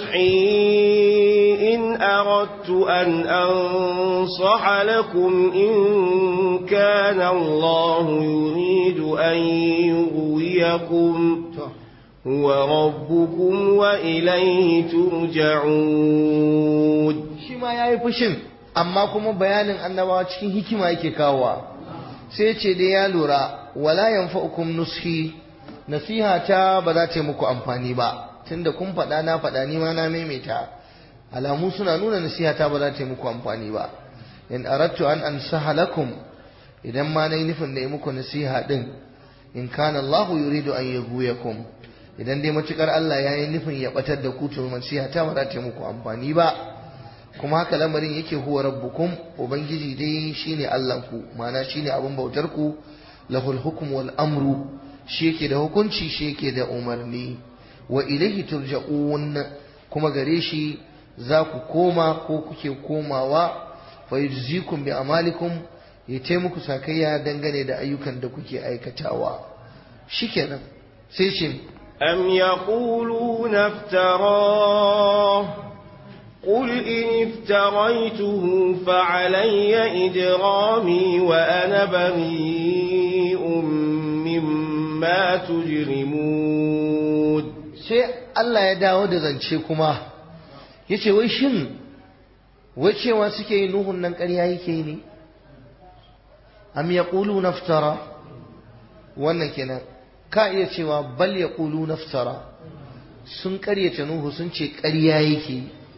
نصحي إن أردت أن أنصح لكم إن كان الله يريد أن يغويكم هو ربكم وإليه ترجعون shi ma ya yi fushin amma kuma bayanin annabawa cikin hikima yake kawowa sai ce dai ya lura wala yanfa'ukum nushi nasiha ta ba za ta yi muku amfani ba tunda kun faɗa na faɗa ni ma na maimaita alamu suna nuna nasiha ta ba za ta yi muku amfani ba in aradtu an ansaha lakum idan ma nayi nufin da yi muku nasiha din in kana Allah yuridu an yaghwiyakum idan dai matukar Allah ya yi nufin ya batar da ku to nasiha ta ba za ta yi muku amfani ba kuma haka lamarin yake huwa rabbukum ubangiji dai shine Allah ku ma'ana shine abin bautar ku lahul hukm wal amru shi yake da hukunci shi yake da umarni wa ilaihi turja'un kuma gare shi za ku koma ko kuke komawa fa yujzikum bi amalikum ya taimaku sakayya dangane da ayyukan da kuke aikatawa shikenan sai shi أم يقولون افتراه قل إن افتريته فعلي إجرامي وأنا بريء مما تجرمون sai Allah ya dawo da zance kuma ya ce wai shin wai cewa suke yi nuhun nan ƙarya yake ne am ya ƙulu naftara wannan kenan ka iya cewa bal ya ƙulu naftara sun ƙaryata nuhu sun ce ƙarya yake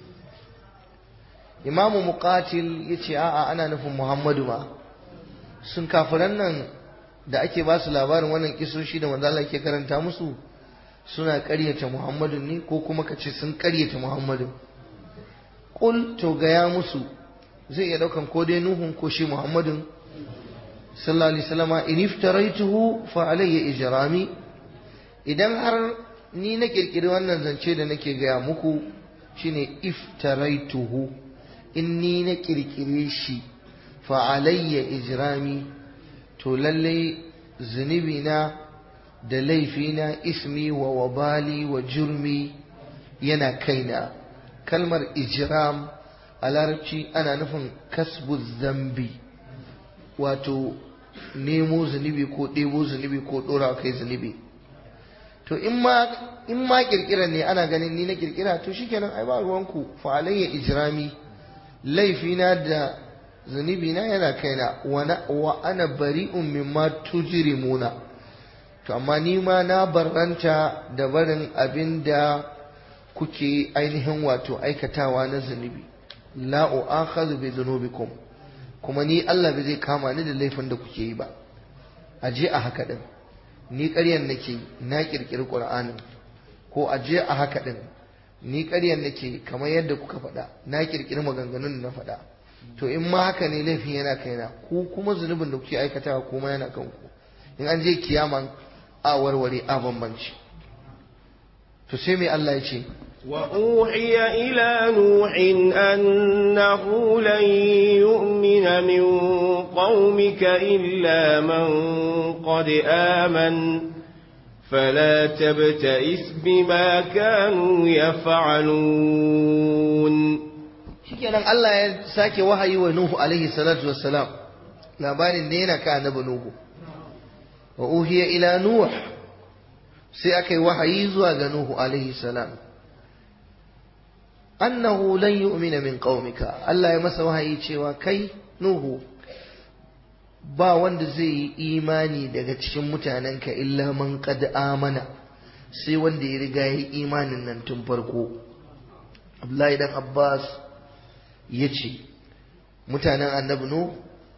imamu muqatil ya ce a'a ana nufin muhammadu ma sun kafiran nan da ake ba su labarin wannan kisoshi da manzo Allah ke karanta musu suna ƙaryata Muhammadu ne ko kuma ka ce sun ƙaryata Muhammadu qul to gaya musu zai iya daukan ko dai nuhun ko shi Muhammadun sallallahu alaihi wasallama in iftaraituhu fa alayya ijrami idan har ni na kirkiri wannan zance da nake gaya muku shine iftaraituhu in ni na kirkire shi fa alayya ijrami to lallai zunubina da laifina ismi wa wabali wa jurmi yana kaina kalmar ijram a larabci ana nufin kasbu zambi wato nemo zunubi ko ɗebo zunubi ko ɗora kai zunubi to in ma in ma kirkira ne ana ganin ni na kirkira to shikenan ai ba ruwanku fa alayya ijrami laifina da zunubina yana kaina wa ana bari'un mimma tujrimuna to amma ni ma na barranta da barin abin da kuke ainihin wato aikatawa na zunubi la u'akhadhu bi dhunubikum kuma ni Allah bai zai kama ni da laifin da kuke yi ba aje a haka din ni ƙaryan nake na kirkiri Qur'anin ko aje a haka din ni ƙaryan nake kamar yadda kuka faɗa na kirkiri maganganun da na faɗa to in ma haka ne laifin yana kaina ku kuma zunubin da kuke aikatawa kuma yana kanku in an je kiyama a warware a bambanci to sai mai Allah ya ce وأوحي إلى نوح أنه لن يؤمن من قومك إلا من قد آمن فلا تبتئس بما كانوا يفعلون shikenan Allah ya sake wahayi wa Nuhu alaihi salatu wassalam labarin ne yana ka annabi Nuhu wa uhiya ila Nuh sai aka yi wahayi zuwa ga Nuhu alaihi salam annahu lan yu'mina min qaumika Allah ya masa wahayi cewa kai Nuhu ba wanda zai yi imani daga cikin mutanenka illa man qad amana sai wanda ya riga ya yi imanin nan tun farko Abdullahi dan Abbas ya ce mutanen annabi Nuhu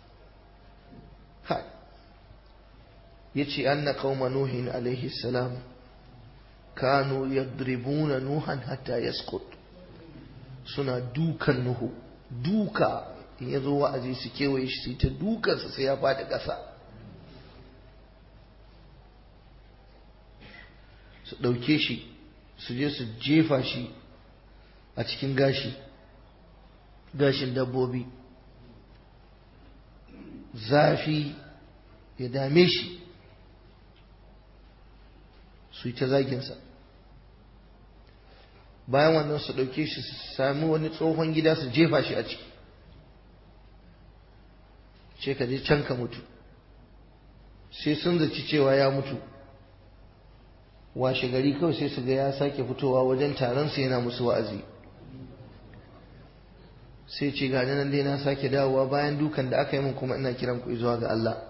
ya ce anna qauma nuhin alaihi salam kanu yadribuna nuhan hatta yasqut suna dukan nuhu duka in ya zo wa'azi su kewaye shi su ta dukansa sai ya faɗi ƙasa su ɗauke shi su je su jefa shi a cikin gashi gashin dabbobi zafi ya dame shi su yi ta zaginsa bayan wannan su ɗauke shi su sami wani tsohon gida su jefa shi a ciki ce ka je can ka mutu sai sun zaci cewa ya mutu washe gari kawai sai su ga ya sake fitowa wajen taron su yana musu wa'azi sai ce ga nan dai na sake dawowa bayan dukan da aka yi min kuma ina kiran ku zuwa ga Allah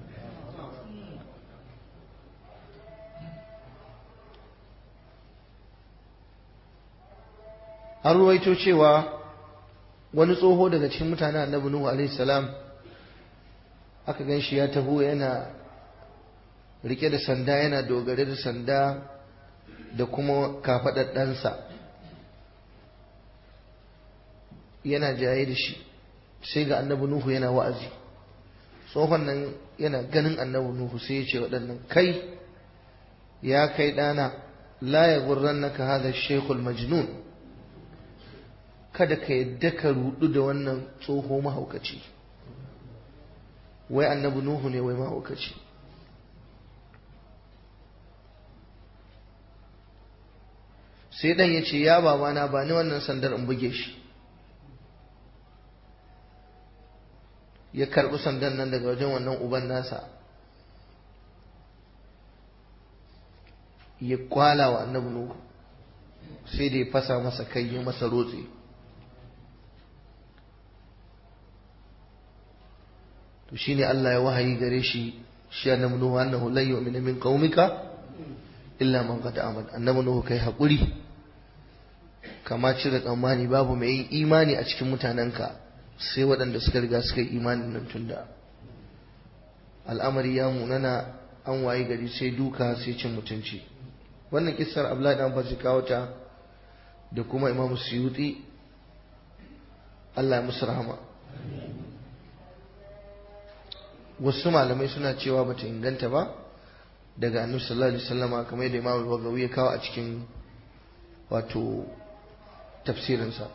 an ruwaito cewa wani tsoho daga cikin mutanen annabi Nuhu alaihi salam aka gan shi ya taho yana rike da sanda yana dogare da sanda da kuma kafaɗaɗɗansa yana jaye da shi sai ga annabi Nuhu yana wa'azi tsohon nan yana ganin annabi Nuhu sai ya ce waɗannan kai ya kai ɗana la ya gurrannaka hadha shaykhul majnun kada ka yadda ka rudu da wannan tsoho mahaukaci wai annabi nuhu ne wai mahaukaci sai dan ya ce ya babana ba ni wannan sandar in buge shi ya karbi sandan nan daga wajen wannan uban nasa ya kwala wa annabi nuhu sai da ya fasa masa kai ya masa rotse to shine Allah ya wahayi gare shi shi annabi nuhu annahu lan yu'mina min qaumika illa man qad amana annabi nuhu kai hakuri kama cire tsammani babu mai yin imani a cikin mutanenka sai waɗanda suka riga suka yi imanin nan tunda al'amari ya munana an waye gari sai duka sai cin mutunci wannan kissar Abdullahi dan Abbas kawo ta da kuma Imam Suyuti Allah ya musu rahama wasu malamai suna cewa bata inganta ba daga annabi sallallahu alaihi wasallama kamar yadda Imam Bagawi ya kawo a cikin wato tafsirinsa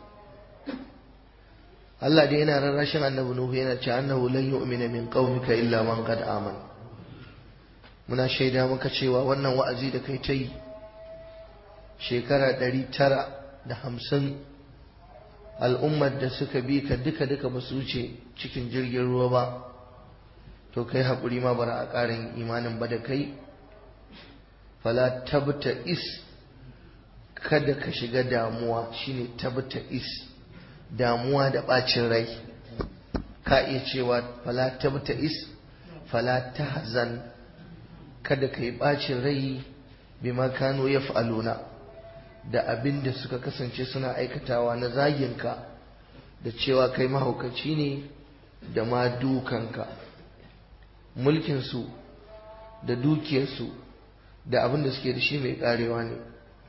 Allah dai yana rarrashin annabi Nuhu yana cewa annahu lan yu'mina min qaumika illa man qad amana muna shaida maka cewa wannan wa'azi da kai ta yi shekara ɗari tara da hamsin al'ummar da suka bi ka duka duka ba su wuce cikin jirgin ruwa ba to kai haƙuri ma bara a ƙarin imanin ba da kai fala tabta is kada ka shiga damuwa shine tabta is damuwa da ɓacin rai ka iya cewa fala tabta is fala tahzan kada ka yi ɓacin rai bima kano ya fa'aluna da abin da suka kasance suna aikatawa na zaginka da cewa kai mahaukaci ne da ma dukanka mulkinsu da dukiyarsu da abin da suke da shi mai karewa ne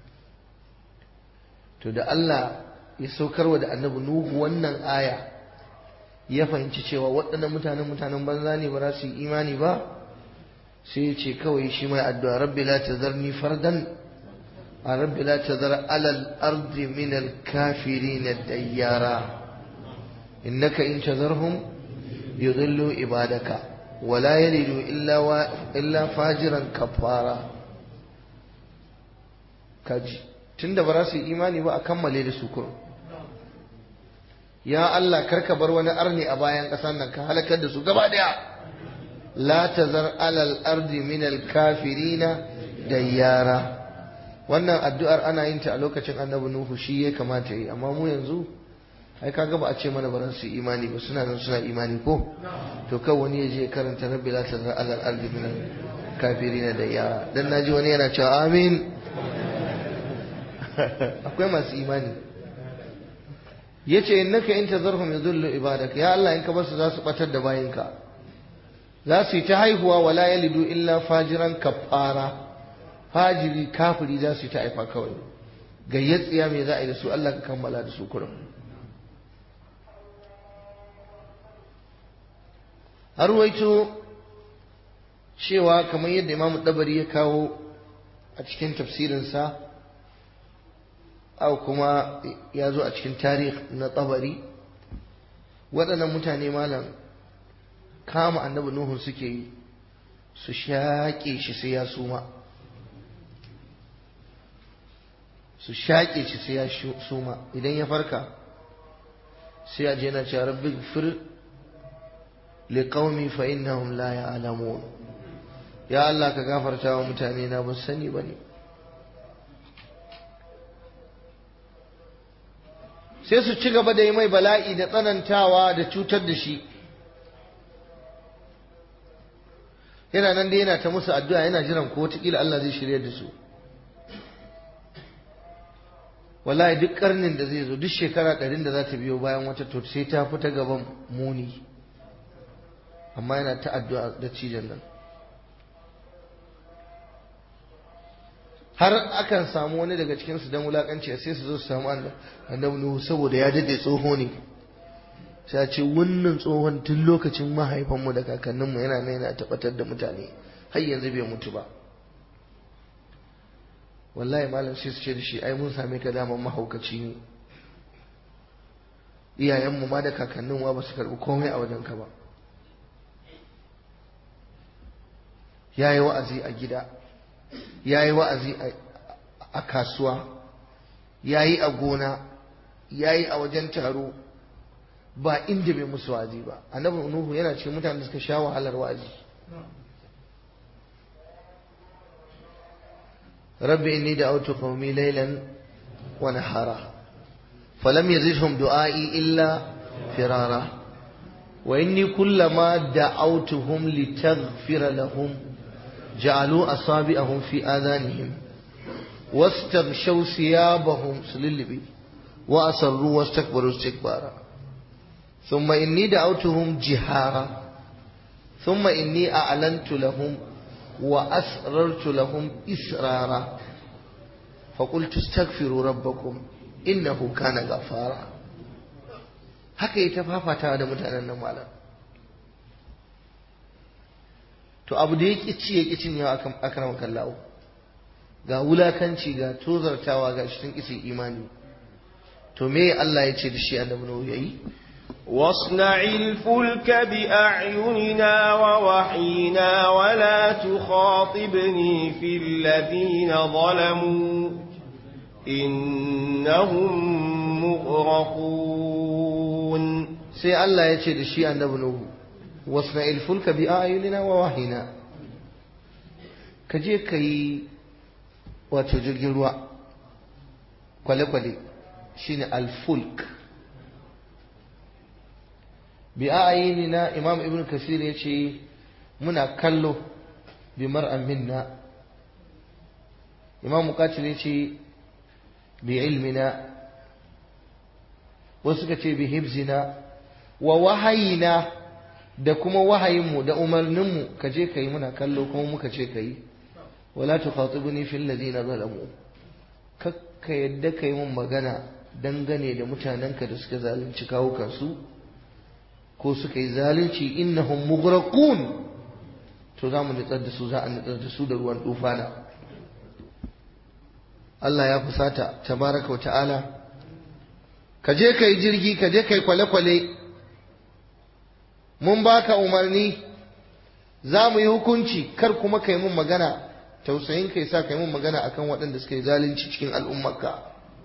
to da Allah ya saukarwa da annabi Nuhu wannan aya ya fahimci cewa waɗannan mutanen mutanen banza ne ba za su yi imani ba sai ya ce kawai shi mai addu'a rabbi la tazarni fardan a rabbi la tazar alal ardi min al kafirin dayyara innaka in tazarhum yudillu ibadaka wala yalidu illa wa illa fajiran kafara kaji tunda ba za su yi imani ba a kammale da su kurum ya Allah karka bar wani arni a bayan ƙasar nan ka halakar da su gaba daya la tazar alal ardi min al kafirina dayyara wannan addu'ar ana yin ta a lokacin annabi nuhu shi ya kamata yi amma mu yanzu ai kaga ba a ce mana baran su imani ba suna nan suna imani ko to kan wani ya je karanta rabbi la tazar alal ardi min kafirin da yara dan naji wani yana cewa amin akwai masu imani yace innaka in tazarhum yudullu ibadak ya Allah in ka basu za su batar da bayinka za su yi ta haihuwa wala yalidu illa fajiran kafara fajiri kafiri za su yi ta haifa kawai gayyatsiya me za a yi da su Allah ka kammala da su kurum har waito cewa kamar yadda imamu dabari ya kawo a cikin tafsirinsa au kuma ya zo a cikin tarih na tabari waɗannan mutane malam kama annabi nuhu suke yi su shaƙe shi sai ya suma su shaƙe shi sai ya suma idan ya farka sai a je na ce rabbi fir liqaumi fa innahum la ya'lamun ya Allah ka gafarta wa mutane na ba sani bane sai su ci gaba da yi mai bala'i da tsanantawa da cutar da shi yana nan dai yana ta musu addu'a yana jiran ko wataƙila Allah zai shirya da su wallahi duk karnin da zai zo duk shekara ɗarin da za ta biyo bayan wata to sai ta fita gaban muni amma yana ta addu'a da cijan nan har akan samu wani daga cikinsu don wulakanci sai su zo su samu annabi nuhu saboda ya dade tsoho ne sai ce wannan tsohon tun lokacin mahaifanmu da kakanninmu yana nan yana tabbatar da mutane har yanzu bai mutu ba wallahi malam sai su ce da shi ai mun same ka daman mahaukaci ne iyayenmu ma da kakanninmu ba su karɓi komai a wajenka ba ya yi wa'azi a gida ya yi wa'azi a kasuwa ya yi a gona ya yi a wajen taro ba inda bai musu wa'azi ba annabi nuhu yana cikin mutane da suka sha wahalar wa'azi rabbi inni da'awtu qaumi laylan wa nahara falam yazidhum du'ai illa firara wa inni kullama da'awtuhum litaghfira lahum جعلوا أصابعهم في آذانهم واستغشوا ثيابهم سللبي وأصروا واستكبروا استكبارا ثم إني دعوتهم جهارا ثم إني أعلنت لهم وأسررت لهم إسرارا فقلت استغفروا ربكم إنه كان غفارا haka yi ta fafata da mutanen nan malam to abu da ya ƙi ci ya ƙi cinyewa akan makallawo ga wulakanci ga tozartawa ga shi sun ƙisi imani to me Allah ya ce da shi annabi Nuhu yayi واصنع الفلك بأعيننا ووحينا ولا تخاطبني في الذين ظلموا إنهم مغرقون sai Allah ya ce da shi annabi Nuhu wasna ilfulka bi ayunina wa wahina ka je ka yi wato jirgin ruwa kwale-kwale shine alfulk bi ayunina imam ibn kasir ya ce muna kallo bi mar'an minna imam mukatil ya ce bi ilmina wasu ka ce bi hibzina wa wahayina da kuma wahayinmu da umarninmu ka je ka yi muna kallo kuma muka ce ka yi wala tukhatibuni fil ladina zalamu kakka yadda ka yi mun magana dangane da mutanenka da suka zalunci kawukansu ko suka yi zalunci innahum mughraqun to za mu nutsar da su za a nutsar da su da ruwan tufana Allah ya fusata tabaraka wa ta'ala ka je ka yi jirgi ka je ka yi kwale-kwale mun baka umarni za mu yi hukunci kar kuma kai mun magana tausayin kai sa kai mun magana akan waɗanda suka yi zalunci cikin al'ummarka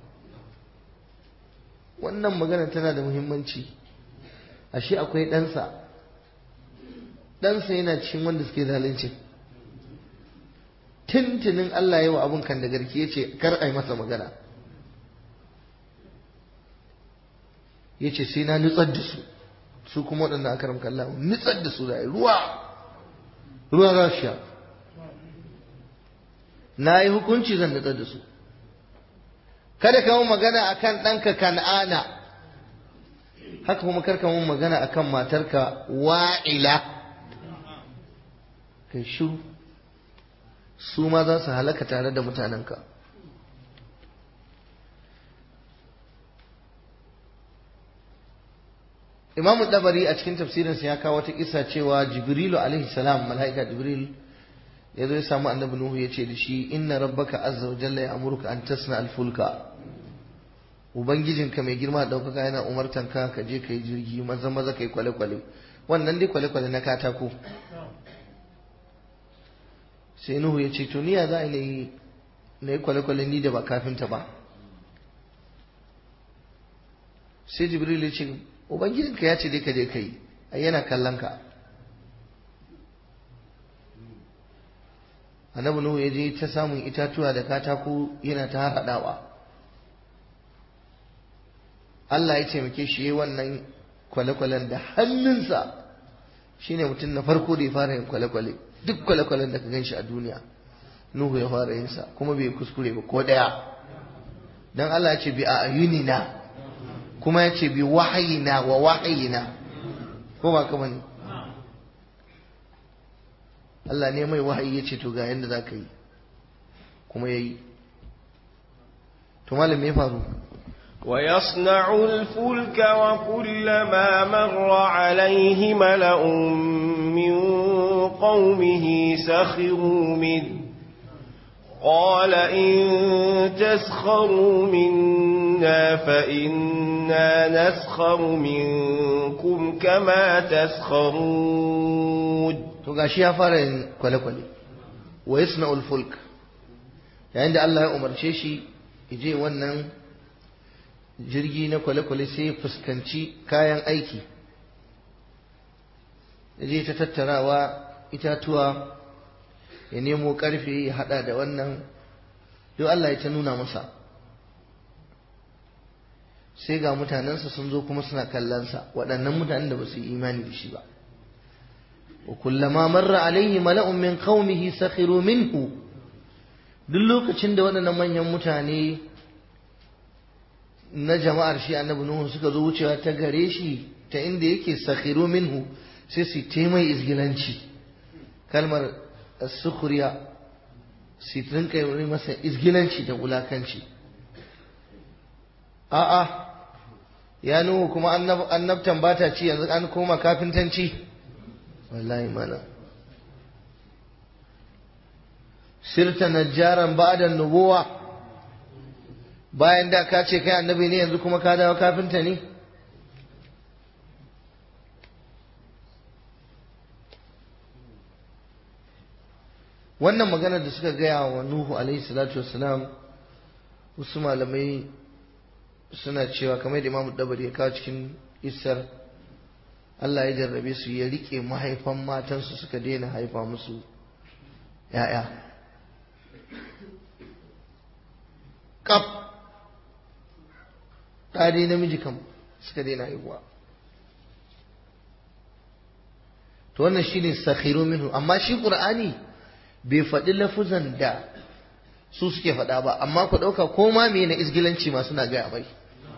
wannan magana tana da muhimmanci ashe akwai ɗansa ɗansa yana cikin wanda suke zalunci ta tuntunin Allah yawa abun kan da garki ya ce kar a yi masa magana ya ce sai na nutsar da su su kuma waɗanda aka ramka Allah nutsar da su da ruwa ruwa za su sha na yi hukunci zan nutsar da su kada ka mun magana akan ɗanka kan'ana haka kuma karka mun magana akan matarka wa'ila kai shiru su ma za su halaka tare da mutanenka imamu dabari a cikin tafsirinsa ya kawo wata kisa cewa jibrilu alaihi salam mala'ika jibril ya zo ya samu annabi nuhu ya ce da shi inna rabbaka azza wa jalla ya amurka an tasna alfulka ubangijinka mai girma da ɗaukaka yana umartan ka ka je ka yi jirgi maza maza ka yi kwale-kwale wannan dai kwale-kwale na katako sai nuhu ya ce to ni ya za a yi na yi kwale-kwale ni da ba kafinta ba sai jibril ya ce ubangijinka ya ce dai ka je ka yi ai yana kallon ka annabi nuhu ya je ta samun itatuwa da katako yana ta haɗawa Allah ya taimake shi yi wannan kwale-kwalen da hannunsa shine mutum na farko da ya fara yin kwale-kwale duk kwale-kwalen da ka gan shi a duniya nuhu ya fara yinsa kuma bai kuskure ba ko ɗaya don Allah ya ce bi a ayunina kuma ya ce bi wahayina wa wahayina ko ba kama ne Allah ne mai wahayi ya ce to ga yadda za ka yi kuma ya yi to malam me faru ويصنع الفلك وكلما مر عليه ملأ من قومه سخروا منه قال إن تسخروا منا فإنا نسخر منكم كما تسخرون to gashi ya fara yin kwale-kwale wa yasna'ul fulk yayin da Allah ya umarce shi je wannan jirgi na kwale-kwale sai ya fuskanci kayan aiki je ta tattarawa itatuwa ya nemo karfe ya hada da wannan duk Allah ya ta nuna masa sai ga mutanensa sun zo kuma suna kallonsa waɗannan mutanen da ba su yi imani da shi ba wa kullama marra alaihi mala'un min qaumihi sakhiru minhu duk lokacin da waɗannan manyan mutane na jama'ar shi annabi nuhu suka zo wucewa ta gare shi ta inda yake sakhiru minhu sai su taimai izgilanci kalmar sukhriya su rinka yi masa izgilanci da wulakanci a'a ya nuhu kuma annabtan ba ta ci yanzu an koma kafintanci wallahi mana sirta najjaran ba'da nubuwa bayan da ka ce kai annabi ne yanzu kuma ka dawo kafinta ne wannan maganar da suka gaya wa nuhu alaihi salatu wassalam wasu malamai suna cewa kamar da imamu dabari ya kawo cikin isar Allah ya jarrabe su ya rike mahaifan matansu suka daina haifa musu ‘ya'ya kaf ɗari namiji kam suka daina haihuwa to wannan shine sakhiru minhu amma shi qur'ani bai faɗi lafuzan da su suke faɗa ba amma ku ɗauka ko ma me na isgilanci ma suna gaya mai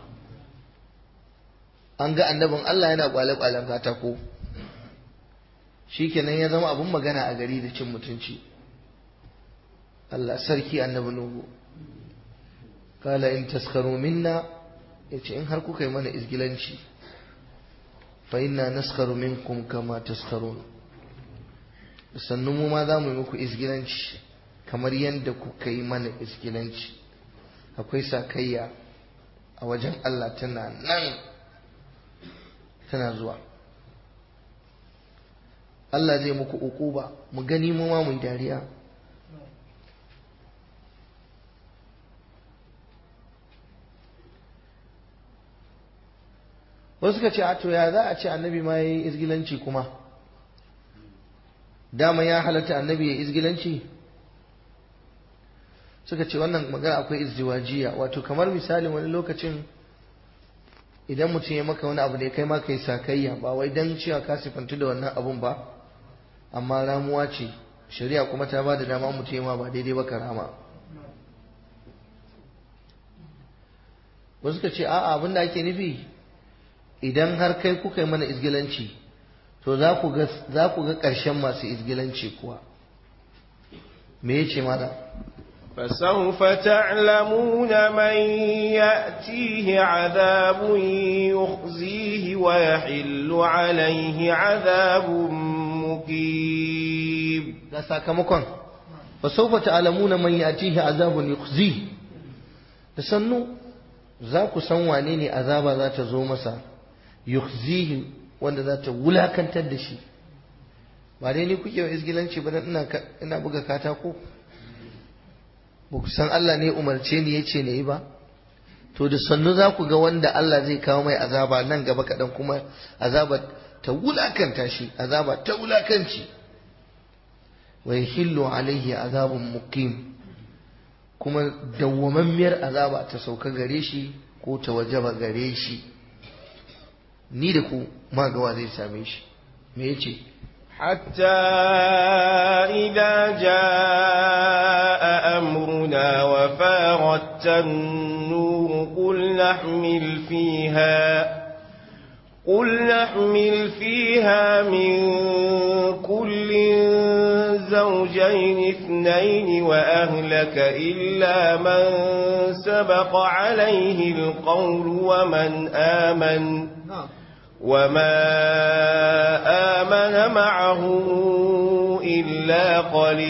an ga annabin Allah yana kwale-kwalen katako shikenan ya zama abun magana a gari da cin mutunci Allah sarki annabi Nuhu kala in taskaru minna yace in har kuka yi mana izgilanci fa inna naskaru minkum kama taskarun sannu mu ma za mu yi muku izgilanci kamar yadda kuka yi mana izgilanci akwai sakayya a wajen Allah tana nan tana zuwa Allah zai muku ukuba mu gani mu ma mu yi dariya wasu ka ce a to ya za a ce annabi ma ya yi izgilanci kuma dama ya halatta annabi ya izgilanci suka ce wannan magana akwai izdiwajiya wato kamar misalin wani lokacin idan mutum ya maka wani abu da ya kai maka yi sakayya ba wai dan cewa ka sifantu da wannan abun ba amma ramuwa ce shari'a kuma ta ba da dama mutum ya ma ba daidai ba ka rama wasu suka ce a'a abin da ake nufi idan har kai kuka yi mana izgilanci to za ku ga ƙarshen masu izgilanci kuwa me ya ce mana فسوف تعلمون من يأتيه عذاب يخزيه ويحل عليه عذاب مقيم ga sakamakon fasaufa ta'lamuna man yatihi azabun yukhzi da sannu za ku san wane ne azaba za ta zo masa yukhzihi wanda za ta wulakantar da shi ba dai ni kuke wa izgilanci ba dan ina ina buga katako ba ku san Allah ne umarce ni yace ne ba to da sannu za ku ga wanda Allah zai kawo mai azaba nan gaba kaɗan kuma azaba ta wulakanta shi azaba ta wulakanci wa yahillu alaihi azabun muqim kuma dawwamammiyar azaba ta sauka gare shi ko ta wajaba gare shi ni da ku ma gawa zai same shi me yace حتى إذا جاء أمرنا وفارت النور قل نحمل فيها قل نحمل فيها من كل زوجين اثنين وأهلك إلا من سبق عليه القول ومن آمن وما آمن معه إلا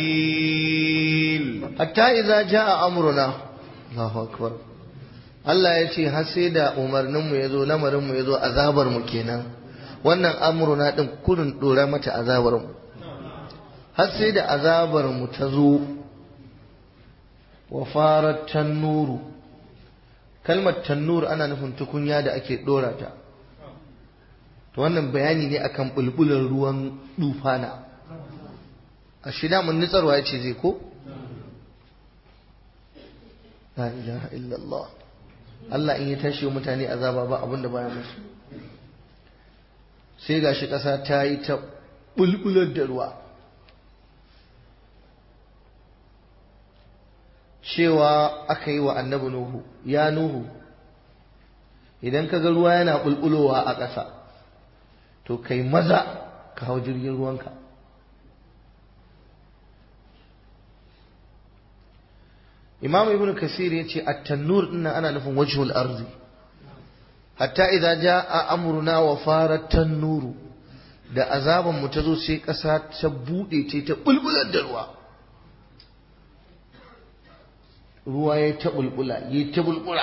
قليل حتى إذا جاء أمرنا الله أكبر Allah ya ce har sai da umarninmu ya zo lamarinmu ya zo azabarmu kenan wannan amruna ɗin kurin ɗora mata azabarmu har sai da azabarmu ta zo wa farar tannuru kalmar tannur ana nufin tukunya da ake ɗora ta to wannan bayani ne akan bulbular ruwan dufana a shida mun nitsarwa ya ce zai ko la ilaha illallah Allah in ya tashi wa mutane azaba ba abin da baya musu sai gashi ƙasa ta yi ta bulbular da ruwa cewa aka yi wa annabi nuhu ya nuhu idan ka ga ruwa yana bulbulowa a ƙasa to kai maza ka hau jirgin ruwanka imam ibn kasir ya ce at-tannur dinnan ana nufin wajhul arzi hatta idza jaa amruna wa farat tannuru da azaban mu ta zo sai ƙasa ta bude ce ta bulbular da ruwa ruwa ya ta bulbula ya ta bulbula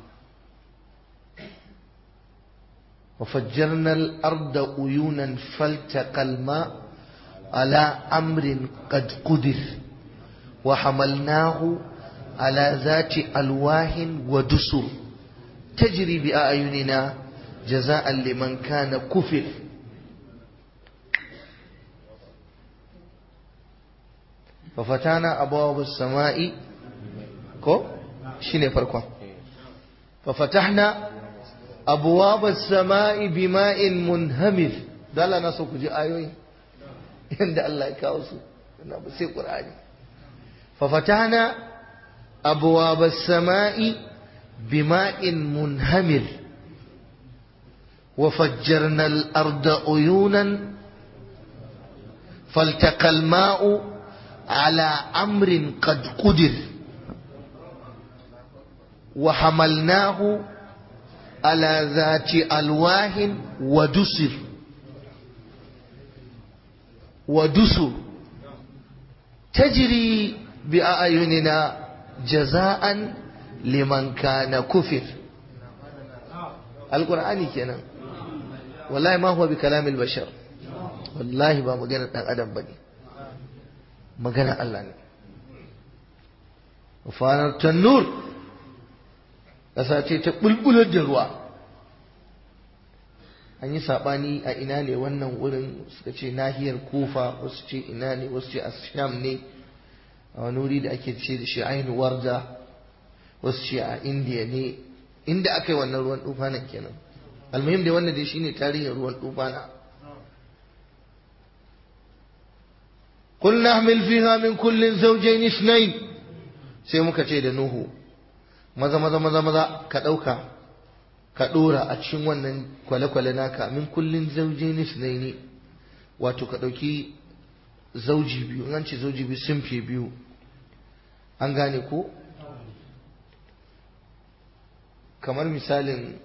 وفجرنا الأرض عيونا فالتقى الماء على أمر قد قدر وحملناه على ذات ألواه ودسر تجري بأعيننا جزاء لمن كان كفر ففتحنا أبواب السماء كو شنو فرقوا ففتحنا أبواب السماء بماء منهمر دالا ناسو كجي آيوي عند الله يكاوسو بسي قرآني ففتحنا أبواب السماء بماء منهمر وفجرنا الأرض عيونا فالتقى الماء على أمر قد قدر وحملناه على ذات ألواه ودسر ودسر تجري بأعيننا جزاء لمن كان كفر القرآن كنا والله ما هو بكلام البشر والله ما مجانا دان أدم بني مجانا الله وفانت النور ƙasa ce ta bulbular da ruwa an yi saɓani a ina ne wannan wurin suka ce nahiyar kufa wasu ce ina ne wasu ce asham ne a wani wuri da ake ce da shi ainihin warda wasu ce a indiya ne inda aka yi wannan ruwan tufanin kenan almuhim da wannan dai shine tarihin ruwan tufana قل نحمل فيها من كل زوجين اثنين sai muka ce da Nuhu maza maza maza maza ka ɗauka ka ɗora a cikin wannan kwale-kwale naka min kullin zaujin isnaini wato ka ɗauki zauji biyu an ce zauji biyu simfi biyu an gane ko kamar misalin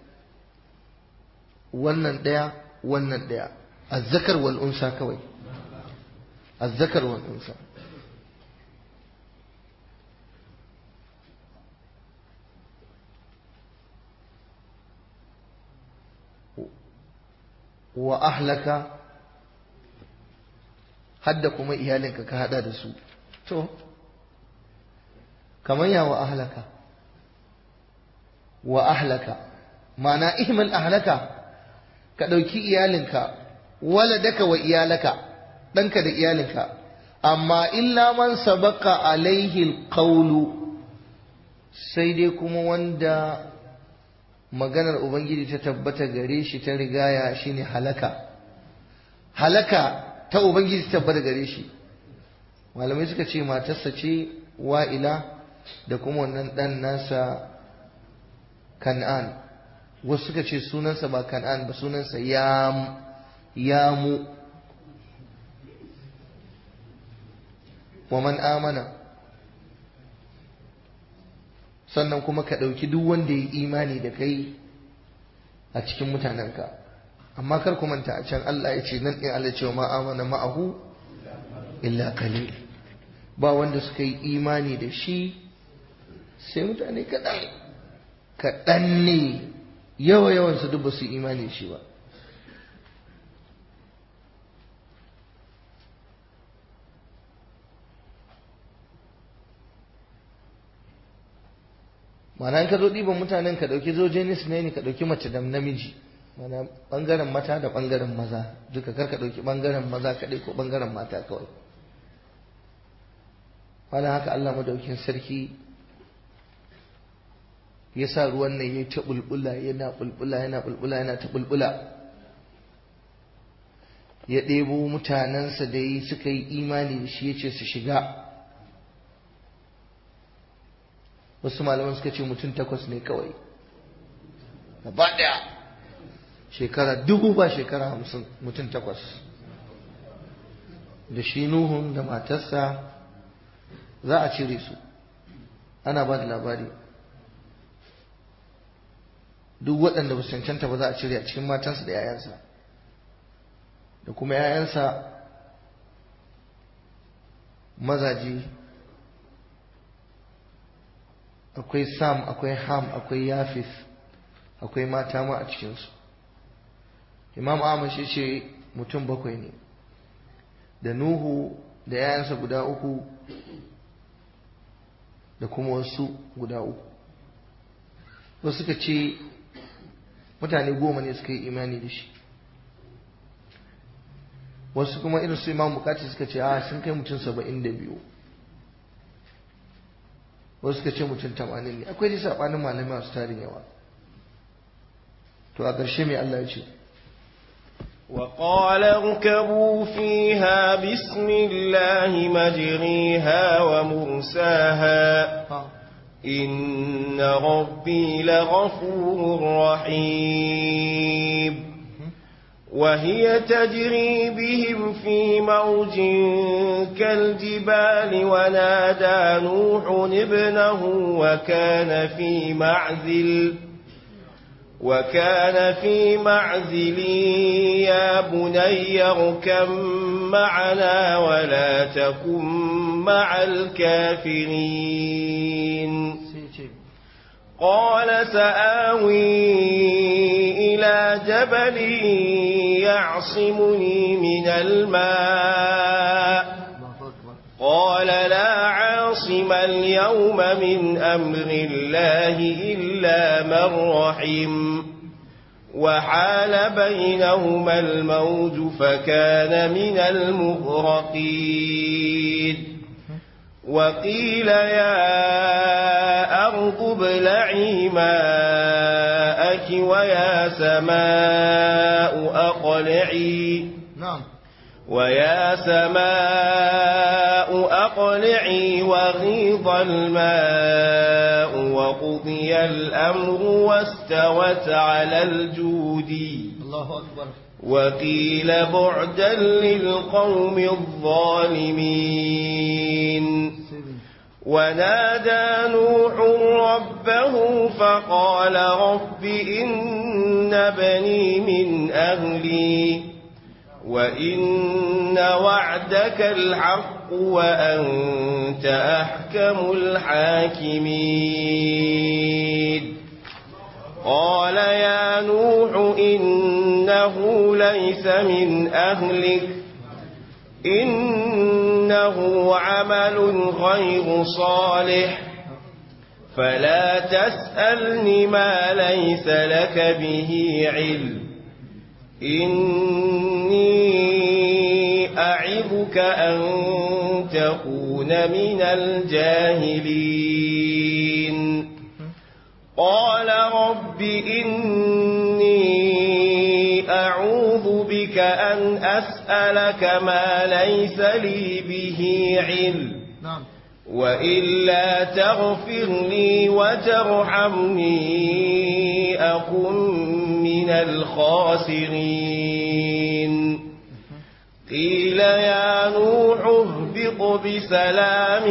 wannan ɗaya wannan ɗaya azzakar wal unsa kawai azzakar wal unsa wa ahlaka hadda kuma iyalinka ka hada da su to kamar ya wa ahlaka wa ahlaka ma'ana ihmal ahlaka ka ɗauki iyalinka waladaka wa iyalaka ɗanka da iyalinka amma illa man sabaka alaihi alqawlu sai dai kuma wanda maganar ubangiji ta tabbata gare shi ta rigaya shine halaka halaka ta ubangiji ta tabbata gare shi malamai suka ce matarsa ce wa'ila da kuma wannan ɗan nasa kan'an wasu suka ce sunansa ba kan'an ba sunansa yamu wa man amana sannan kuma ka ɗauki duk wanda ya imani da kai a cikin mutanenka amma kar ku manta a can Allah ya ce nan ɗin Allah ce ma amana ma'ahu illa qalil ba wanda suka yi imani da shi sai mutane kaɗan kaɗan ne yawa yawan su duk ba su imani da shi ba mana in ka zo ɗiban mutanen ka ɗauki zojenis ne ka ɗauki mace da namiji mana ɓangaren mata da ɓangaren maza duka kar ka ɗauki ɓangaren maza kaɗai ko ɓangaren mata kawai wani haka Allah madaukin sarki ya sa ruwan nan ya ta bulbula yana bulbula yana bulbula yana ta bulbula ya ɗebo mutanensa da yi suka yi imani da shi ya ce su shiga wasu malaman suka ce mutum takwas ne kawai gaba ɗaya shekara dubu ba shekara hamsin mutum takwas da shi nuhun da matarsa za a cire su ana ba da labari duk waɗanda ba su cancanta ba za a cire a cikin matansa da 'ya'yansa da kuma 'ya'yansa mazaje akwai sam akwai ham akwai yafis akwai mata ma a cikinsu imam ahmad shi ce mutum bakwai ne da nuhu da 'ya'yansa guda uku da kuma wasu guda uku wasu suka ce mutane goma ne suka yi imani da shi wasu kuma irin su imam bukati suka ce a sun kai mutum saba'in da biyu wasu suka ce mutum tamanin ne akwai dai saɓanin malamai masu tarin yawa to a ƙarshe mai Allah ya ce وقال اركبوا فيها بسم الله مجريها ومرساها إن ربي لغفور رحيم وهي تجري بهم في موج كالجبال ونادى نوح ابنه وكان في معزل وكان في معزل يا بني اركب معنا ولا تكن مع الكافرين قال سآوي إلى جبل يعصمني من الماء قال لا عاصم اليوم من أمر الله إلا من رحم وحال بينهما الموج فكان من المغرقين وقيل يا أرض ابلعي ماءك ويا سماء أقلعي na'am ويا سماء أقلعي وغيض الماء وقضي الأمر واستوت على الجودي Allahu akbar وقيل بعدا للقوم الظالمين ونادى نوح ربه فقال رب إن بني من أهلي وإن وعدك الحق وأنت أحكم الحاكمين قال يا نوح إنه ليس من أهلك إنه عمل غير صالح فلا تسألني ما ليس لك به علم إني أعظك أن تكون من الجاهلين قال رب إني أعوذ بك أن أسألك ما ليس لي به علم na'am وإلا تغفر لي وترحمني أكن من الخاسرين قيل يا نوح اهبط بسلام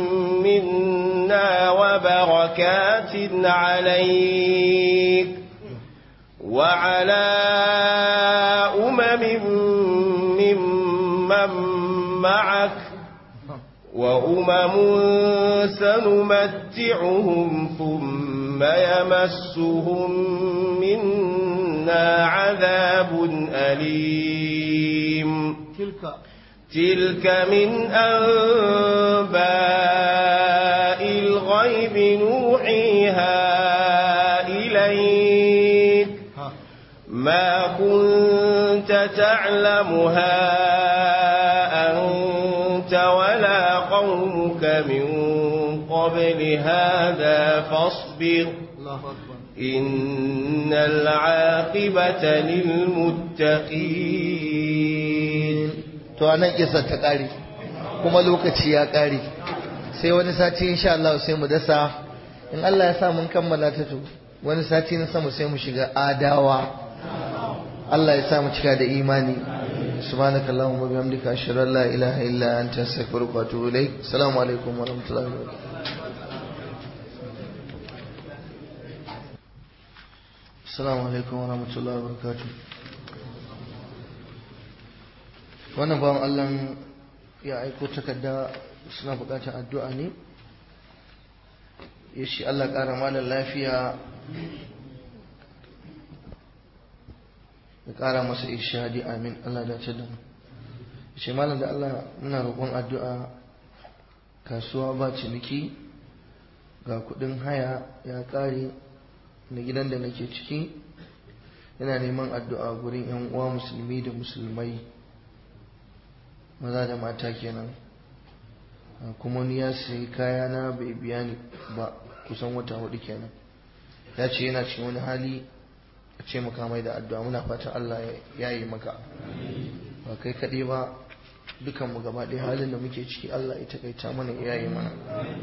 منا وبركات عليك وعلى أمم ممن معك وأمم سنمتعهم ثم يمسهم منا عذاب أليم tilka تلك من أنباء الغيب نوحيها إليك ha ما كنت تعلمها أنت ولا قومك من قبل هذا فاصبر Allahu akbar إن العاقبة للمتقين to anan kisa ta kare kuma lokaci ya kare sai wani sati insha Allah sai mu dasa in Allah ya sa mun kammala ta to wani sati na sama sai mu shiga adawa Allah ya sa mu cika da imani subhanaka allahumma wa bihamdika ashhadu an la ilaha illa anta astaghfiruka wa atubu ilaik assalamu alaikum wa rahmatullahi wa barakatuh assalamu alaikum wa rahmatullahi wa barakatuh wannan bawan Allah ya aiko takarda suna bukatar addu'a ne ya shi Allah ƙara malar lafiya ya ƙara masa ishadi amin Allah dace da mu shi malar da Allah muna roƙon addu'a kasuwa ba ciniki ga kuɗin haya ya ƙare na gidan da nake ciki yana neman addu'a gurin 'yan uwa musulmi da musulmai maza da mata kenan kuma ni ya sayi kaya na bai biya ni ba kusan wata hudu kenan ya ce yana cikin wani hali a ce maka mai da addu'a muna fatan Allah ya yi maka ba kai kaɗai ba dukanmu gaba ɗaya halin da muke ciki Allah ya takaita mana ya yi mana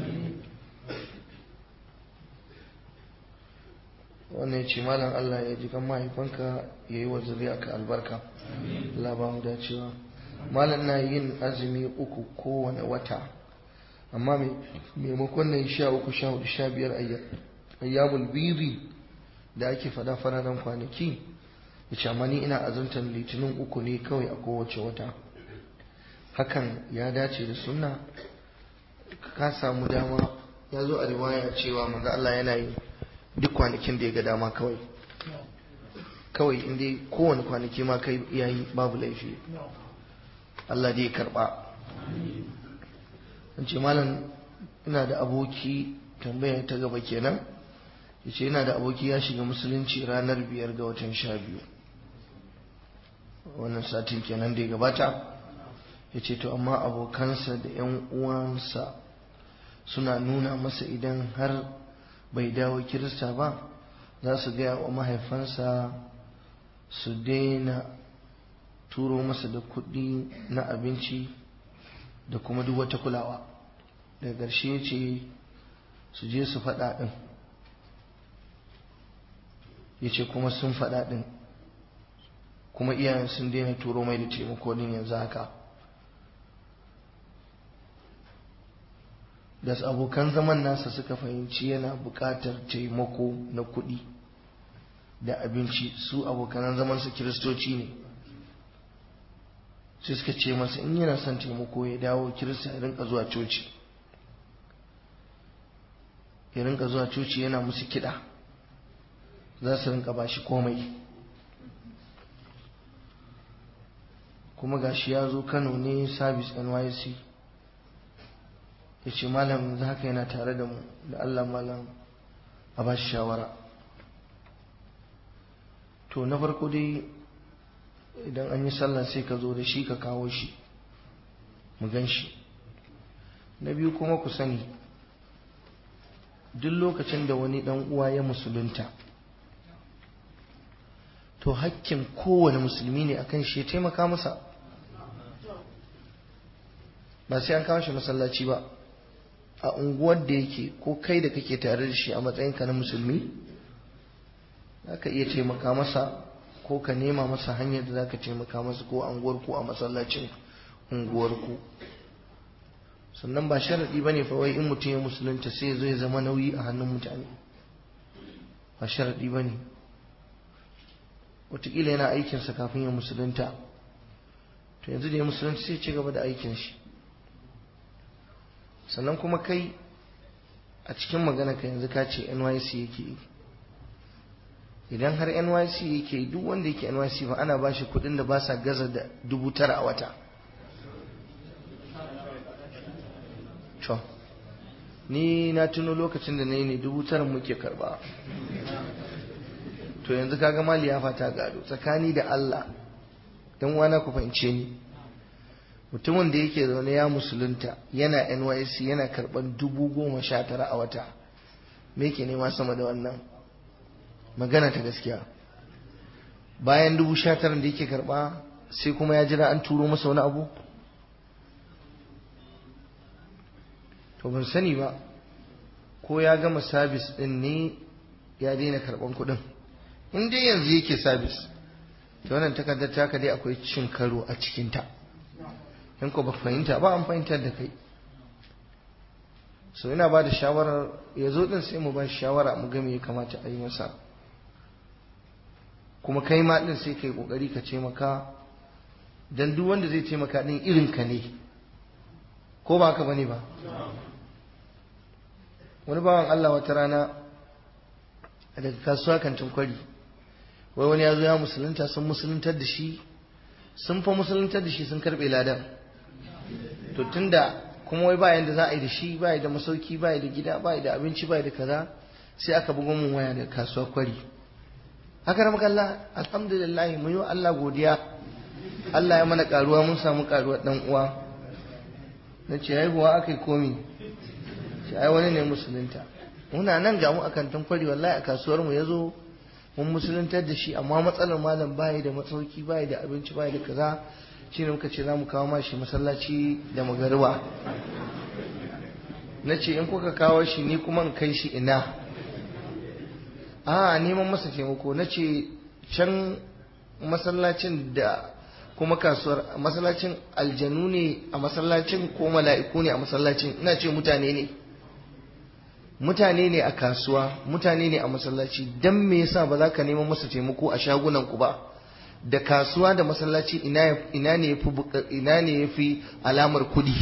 wannan ya ce malam Allah ya ji kan mahaifanka ya yi wa zuriya ka albarka Allah ba mu dacewa malam na yin azumi uku kowane wata amma maimakon na yi sha uku sha hudu sha biyar ayyamul biri da ake fada fararen kwanaki ya ce amma ni ina azumtar litinin uku ne kawai a kowace wata hakan ya dace da sunna ka samu dama ya zo a riwaya cewa manzo Allah yana yi duk kwanakin da ya ga dama kawai kawai inda kowane kwanaki ma kai yayi babu laifi Allah dai karba ce malam ina da aboki tambaya ta gaba kenan yace ina da aboki ya shiga musulunci ranar biyar ga watan sha biyu wannan satin kenan da ya gabata yace to amma abokansa da yan uwansa suna nuna masa idan har bai dawo kirista ba za su gaya wa mahaifansa su daina turo masa da kuɗi na abinci da kuma duk wata kulawa daga ƙarshe ce su je su faɗa ɗin ya ce kuma sun faɗa ɗin kuma iyayen sun daina turo mai da taimako din yanzu haka da abokan zaman nasa suka fahimci yana buƙatar taimako na kuɗi da abinci su abokan zaman su kiristoci ne sai suka ce masa in yana son taimako ya dawo kirista ya rinka zuwa coci ya rinka zuwa coci yana musu kiɗa za su rinka ba shi komai kuma gashi ya zo kano ne service nysc ya ce malam yanzu haka yana tare da mu da allah malam a ba shi shawara to na farko dai idan an yi sallah sai ka zo da shi ka kawo shi mu gan shi na biyu kuma ku sani duk lokacin da wani dan uwa ya musulunta to hakkin kowane musulmi ne akan shi ya taimaka masa ba sai an kawo shi masallaci ba a unguwar da yake ko kai da kake tare da shi a matsayinka na musulmi za ka iya taimaka masa ko ka nema masa hanyar da za ka taimaka masa ko a unguwarku a masallacin unguwarku sannan ba sharaɗi ba ne wai in mutum ya musulunta sai ya zo ya zama nauyi a hannun mutane ba sharaɗi ba ne wataƙila yana aikinsa kafin ya musulunta to yanzu da ya musulunta sai ci gaba da aikin shi sannan kuma kai a cikin magana ka yanzu ka ce nyc yake yi idan har nyc yake duk wanda yake nyc ba ana ba shi kudin da ba sa gaza da dubu tara a wata to ni na tuno lokacin da na yi ne dubu tara muke karba to yanzu kaga mali ya fata gado tsakani da allah dan wana ku fahimce ni mutumin da yake zaune ya musulunta yana nysc yana karban dubu goma sha tara a wata me yake nema sama da wannan magana ta gaskiya bayan dubu sha tara da yake karba sai kuma ya jira an turo masa wani abu to ban sani ba ko ya gama sabis din ne ya daina karban kudin in dai yanzu yake sabis ta wannan takardar taka dai akwai cin karo a cikinta in ko ba fahimta ba an fahimtar da kai so ina ba da shawarar ya zo din sai mu ba shawara mu ga me ya kamata a yi masa kuma kai ma din sai kai kokari ka taimaka dan duk wanda zai taimaka din irin ka ne ko ba haka bane ba wani bawan Allah wata rana daga kasuwa kantin kwari wai wani ya zo ya musulunta sun musuluntar da shi sun fa musuluntar da shi sun karbe ladan to tunda kuma wai bayan da za a yi da shi bayi da masauki bayi da gida bayi da abinci bayi da kaza sai aka bugo mun waya da kasuwar kwari haka ramaka Allah alhamdulillah mun yi wa Allah godiya Allah ya mana karuwa mun samu karuwar dan uwa na ce haihuwa aka yi komi ce ai wani ne musulunta muna nan ga mu a kantin kwari wallahi a kasuwar mu ya zo mun musuluntar da shi amma matsalar malam bayi da masauki bayi da abinci bayi da kaza shi ne muka ce za mu kawo mashi masallaci da magariba na ce in kuka kawo shi ni kuma in kai shi ina a neman masa taimako na ce can masallacin da kuma kasuwar masallacin aljanu ne a masallacin ko mala'iku ne a masallacin ina ce mutane ne mutane ne a kasuwa mutane ne a masallaci dan me yasa ba za ka neman masa taimako a shagunan ku ba da kasuwa da masallaci ina ne yafi ina ne yafi alamar kudi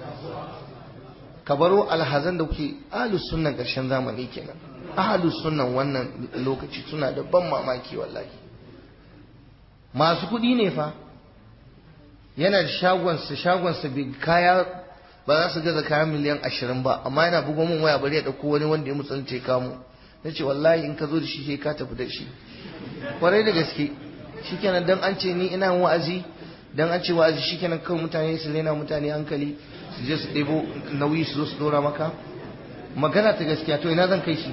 ka baro alhazan da kuke ahlus sunnan karshen zamani kenan ahlus sunnan wannan lokaci suna da ban mamaki wallahi masu kudi ne fa yana da shagonsa shagonsa bai kaya ba za su gaza kayan miliyan ashirin ba amma yana bugo min waya bari ya ɗauko wani wanda ya musulunce kamu na ce wallahi in ka zo da shi sai ka tafi da shi kwarai da gaske shikenan dan an ce ni ina wa'azi dan an ce wa'azi shikenan kawai mutane su rena mutane hankali su je su ɗebo nauyi su zo su dora maka magana ta gaskiya to ina zan kai shi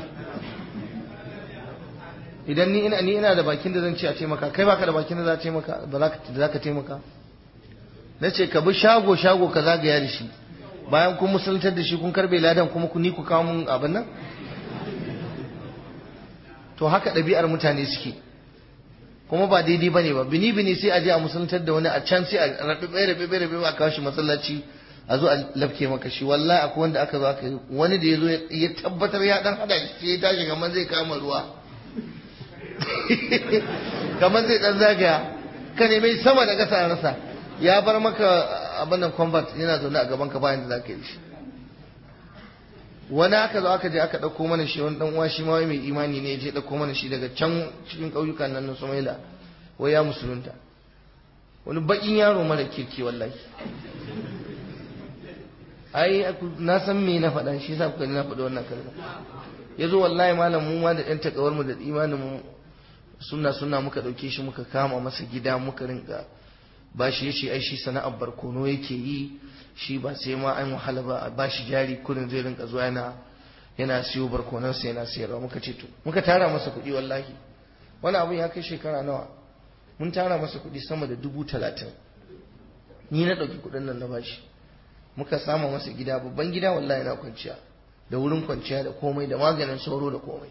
idan ni ina ni ina da bakin da zan ce a taimaka kai baka da bakin da za a taimaka ba za ka za ka taimaka na ce ka bi shago shago ka zagaya da shi bayan kun musuluntar da shi kun karbe ladan kuma ku ni ku kawo mun abin nan to haka ɗabi'ar mutane suke kuma ba daidai bane ba bini bini sai a je a musuluntar da wani a can sai a rabe rabe rabe rabe a kawo shi masallaci a zo a lafke maka shi wallahi akwai wanda aka zo aka yi wani da ya zo ya tabbatar ya dan hada shi sai ya tashi kamar zai kama ruwa kamar zai dan zagaya ka nemi sama da kasa rasa ya bar maka abin nan convert yana zaune a gaban ka bayan da zaka yi shi wani aka zo aka je aka ɗauko mana shi wani ɗan uwa shi ma wai mai imani ne ya je ɗauko mana shi daga can cikin ƙauyukan nan na Somalia wai ya musulunta wani baƙin yaro mara kirki wallahi ai na san me na faɗa shi yasa kuka na faɗi wannan kalma yazo wallahi malam mu ma da ɗan takawar mu da imanin mu sunna sunna muka ɗauke shi muka kama masa gida muka rinka ba shi yace ai shi sana'ar barkono yake yi shi ba sai ma an wahala ba a bashi jari kurin zai rinka zuwa yana yana siyo barkonan sai yana sayarwa muka ce to muka tara masa kuɗi wallahi wani abun ya kai shekara nawa mun tara masa kuɗi sama da dubu talatin ni na ɗauki kuɗin nan na bashi muka sama masa gida babban gida wallahi na kwanciya da wurin kwanciya da komai da maganin sauro da komai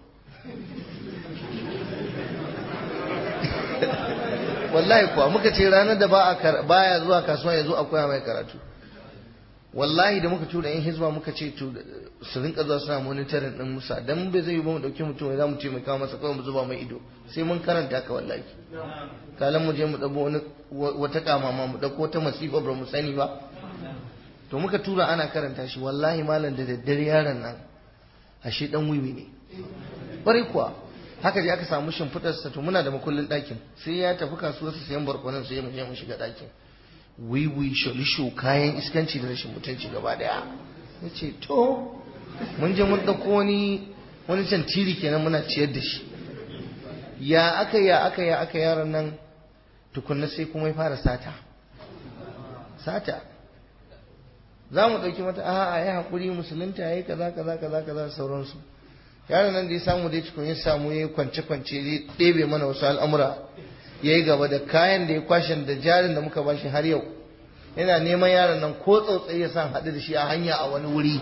wallahi kuwa muka ce ranar da baya zuwa kasuwa ya zo a koya mai karatu wallahi da muka tura yan hizba muka ce to su rinka zuwa suna monitorin din musa dan bai zai ba mu dauki mutum za mu ce mai kawo masa kawai mu zuba mai ido sai mun karanta ka wallahi kalan mu je mu dabo wani wata kamama mu dauko wata masifa ba mu sani ba to muka tura ana karanta shi wallahi malam da daddare yaron nan ashe dan wiwi ne bari kuwa haka je aka samu shimfiɗarsa to muna da makullin ɗakin sai ya tafi kasuwarsa sayan barkonan sai mu je mu shiga ɗakin wiwi sholisho kayan iskanci da rashin mutunci gaba daya ya ce to mun je mun ɗauko wani wani can tiri kenan muna ciyar da shi ya aka ya aka ya aka yaron nan tukunna sai kuma ya fara sata sata za mu ɗauki mata a'a ya haƙuri musulunta ya yi kaza kaza kaza kaza sauransu yaron nan da ya samu dai tukun ya samu ya kwance kwance ya ɗebe mana wasu al'amura ya yi gaba da kayan da ya kwashe da jarin da muka bashi har yau yana neman yaron nan ko tsautsayi ya san haɗu da shi a hanya a wani wuri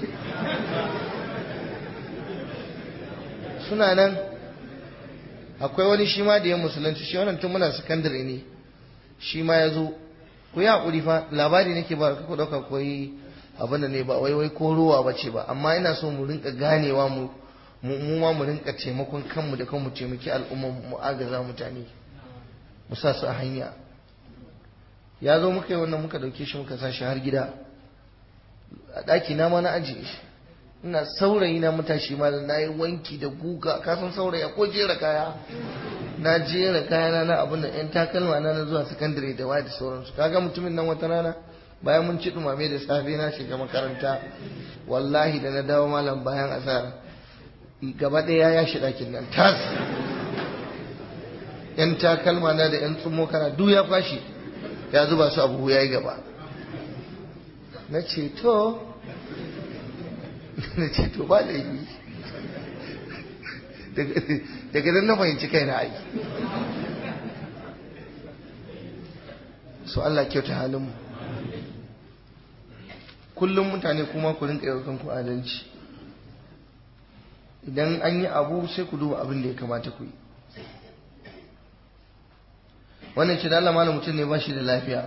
suna nan akwai wani shi ma da ya musulunci shi wannan tun muna sakandare ne shi ma ya zo ku yi haƙuri fa labari nake ba ku ɗauka koyi abin da ne ba wai wai ko ruwa ba ce ba amma ina so mu rinka ganewa mu mu ma mu rinka taimakon kanmu da kanmu taimaki al'umma mu agaza mutane mu sa su a hanya ya zo muka yi wannan muka dauke shi muka sa shi har gida a ɗaki na ma na ajiye shi ina saurayi na matashi ma da na yi wanki da guga kasan saurayi ko jera kaya na jera kaya na na abin da yan takalma na na zuwa sakandare da waya da sauransu kaga mutumin nan wata rana bayan mun ci dumame da safe na shiga makaranta wallahi da na dawo malam bayan asara gaba ɗaya ya shi ɗakin nan tas yan takalma na da yan tsummo kana duk ya kwashi ya zuba su abu ya yi gaba na ce to na ce to ba da yi daga nan na fahimci kai na aiki so Allah kyauta halinmu kullum mutane kuma ku rinka yau kanku adalci idan an yi abu sai ku duba abin da ya kamata ku yi wannan ce da Allah malam mutum ne ba shi da lafiya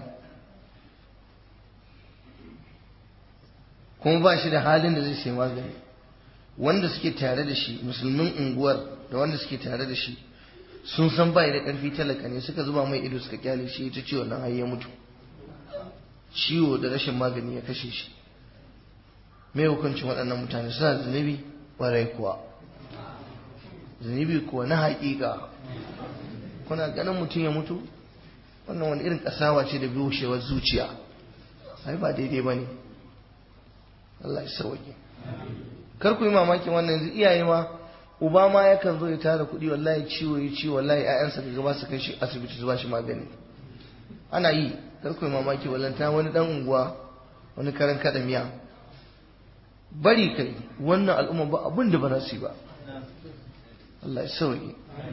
kuma ba shi da halin da zai sai magani wanda suke tare da shi musulmin unguwar da wanda suke tare da shi sun san bai da karfi talaka ne suka zuba mai ido suka kyale shi ta ciwon nan har ya mutu ciwo da rashin magani ya kashe shi me hukuncin waɗannan mutane suna zunubi ƙwarai kuwa zunubi kuwa na haƙiƙa kuna ganin mutum ya mutu wannan wani irin ƙasawa ce da bushewar zuciya ai ba daidai ba ne Allah ya sauke kar ku yi mamakin wannan yanzu iyaye ma uba ma yakan zo ya tara kuɗi wallahi ciwo ya ciwo wallahi ƴaƴansa ka gaba su kai shi asibiti su ba shi magani ana yi kar ku yi mamaki wallanta wani dan unguwa wani karan kada miya bari kai wannan al'umma ba abin da ba za su yi ba Allah ya sauke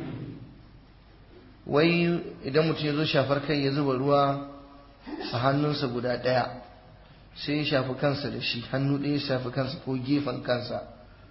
wai idan mutum ya zo shafar kai ya zuba ruwa a hannunsa guda ɗaya sai ya shafi kansa da shi hannu ɗaya ya shafi kansa ko gefen kansa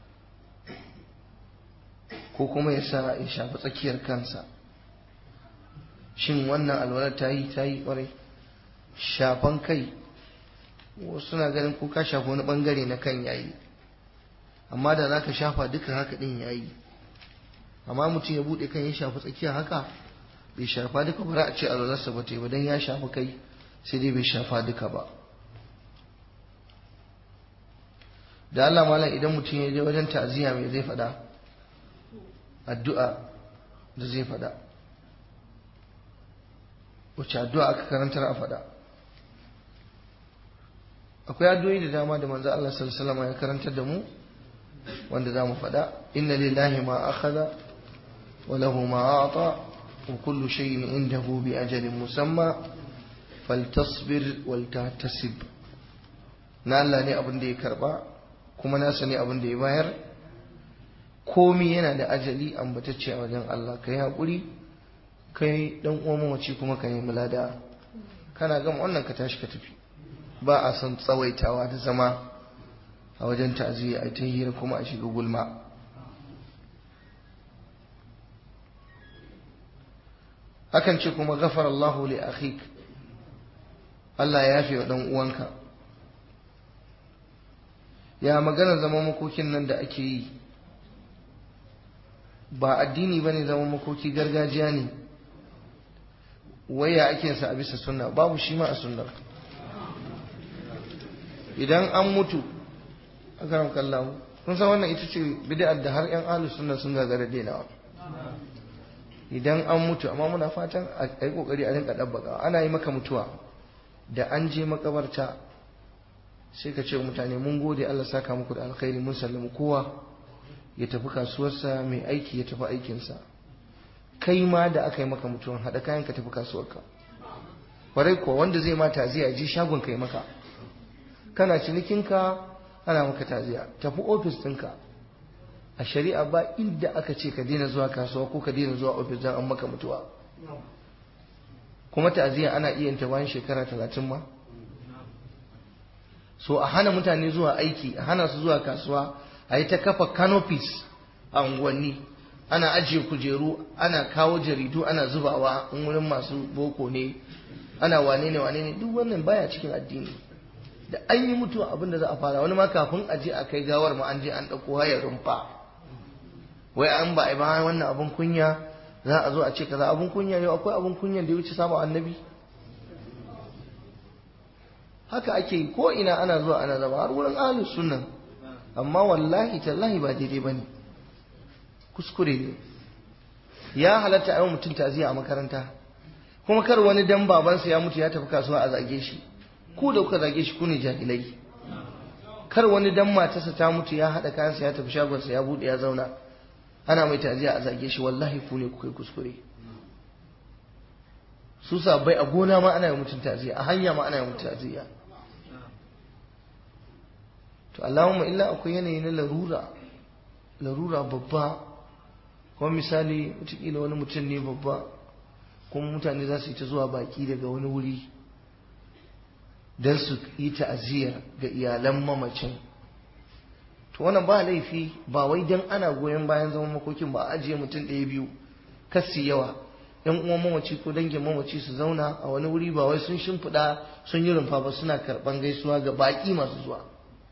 ko kuma ya sa ya shafi tsakiyar kansa shin wannan alwalar ta yi ta yi ƙwarai shafan kai wasu na ganin ko ka shafi wani ɓangare na kan yayi amma da za ka shafa duka haka ɗin yayi amma mutum ya buɗe kan ya shafi tsakiya haka bai shafa duka ba za a ce alwalarsa ba ta yi ba don ya shafa kai sai dai bai shafa duka ba da Allah malam idan mutum ya je wajen ta'aziyya mai zai faɗa addu'a da zai faɗa wacce addu'a aka karantar a faɗa akwai addu'o'i da dama da manzo Allah sallallahu alaihi wasallam ya karantar da mu wanda za mu faɗa inna lillahi ma akhadha wa lahu ma a'ta wa kullu shay'in indahu bi ajalin musamma faltasbir wal tahtasib na Allah ne abin da ya karba kuma nasa ne abin da ya bayar komi yana da ajali ambatacce a wajen Allah kai haƙuri kai dan uwan mamaci kuma ka nemi lada kana gama wannan ka tashi ka tafi ba a son tsawaitawa da zama a wajen ta'aziyya a ta hira kuma a shiga gulma hakan ce kuma gafar Allahu li akhik Allah ya yafe wa dan uwanka ya magana zaman makokin nan da ake yi ba addini bane zaman makoki gargajiya ne waya ake sa a bisa sunna babu shi ma a sunnar idan an mutu a karam kallahu kun san wannan ita ce bid'ar da har yan ahlus sunna sun gagara denawa idan an mutu amma muna fatan a yi kokari a rinka dabbaka ana yi maka mutuwa da an je makabarta sai ka ce mutane mun gode Allah saka muku da alkhairi mun sallama kowa ya tafi kasuwarsa mai aiki ya tafi aikinsa kai ma da aka yi maka mutuwan haɗa kayan ka tafi kasuwarka kwarai kuwa wanda zai ma taziya ji shagon kai maka kana cinikinka ana maka taziya tafi ofis ɗinka a shari'a ba inda aka ce ka daina zuwa kasuwa ko ka daina zuwa ofis don an maka mutuwa kuma ta'aziyya ana iya yin ta bayan shekara talatin ma so a hana mutane zuwa aiki a hana su zuwa kasuwa a yi ta kafa canopies a unguwanni ana ajiye kujeru ana kawo jaridu ana zubawa in wurin masu boko ne ana wane ne wane ne duk wannan baya cikin addini da an yi mutuwa abin da za a fara wani ma kafin a je a kai gawar ma an je an ɗauko hayar rumfa wai an ba a ba wannan abin kunya za a zo a ce kaza abin kunya yau akwai abin kunya da ya wuce samun annabi haka ake yi ko ina ana zuwa ana zama har wurin ahlus sunnan amma wallahi tallahi ba daidai bane kuskure ne ya halatta a yi mutum taziya a makaranta kuma kar wani dan babansa ya mutu ya tafi kasuwa a zage shi ku da kuka zage shi ku ne jahilai kar wani dan matarsa ta mutu ya haɗa kayansa ya tafi shagonsa ya buɗe ya zauna ana mai taziya a zage shi wallahi ku ne kuka yi kuskure su sabai a gona ma ana yi mutum taziya a hanya ma ana yi mutum taziya to Allahumma illa akwai yanayi na larura larura babba kuma misali wataƙila wani mutum ne babba kuma mutane za su yi ta zuwa baki daga wani wuri don su yi ta'aziyya ga iyalan mamacin to wannan ba laifi ba wai don ana goyon bayan zaman makokin ba a ajiye mutum ɗaya biyu kasi yawa yan uwan mamaci ko dangin mamaci su zauna a wani wuri ba wai sun shimfiɗa sun yi rumfa ba suna karɓan gaisuwa ga baƙi masu zuwa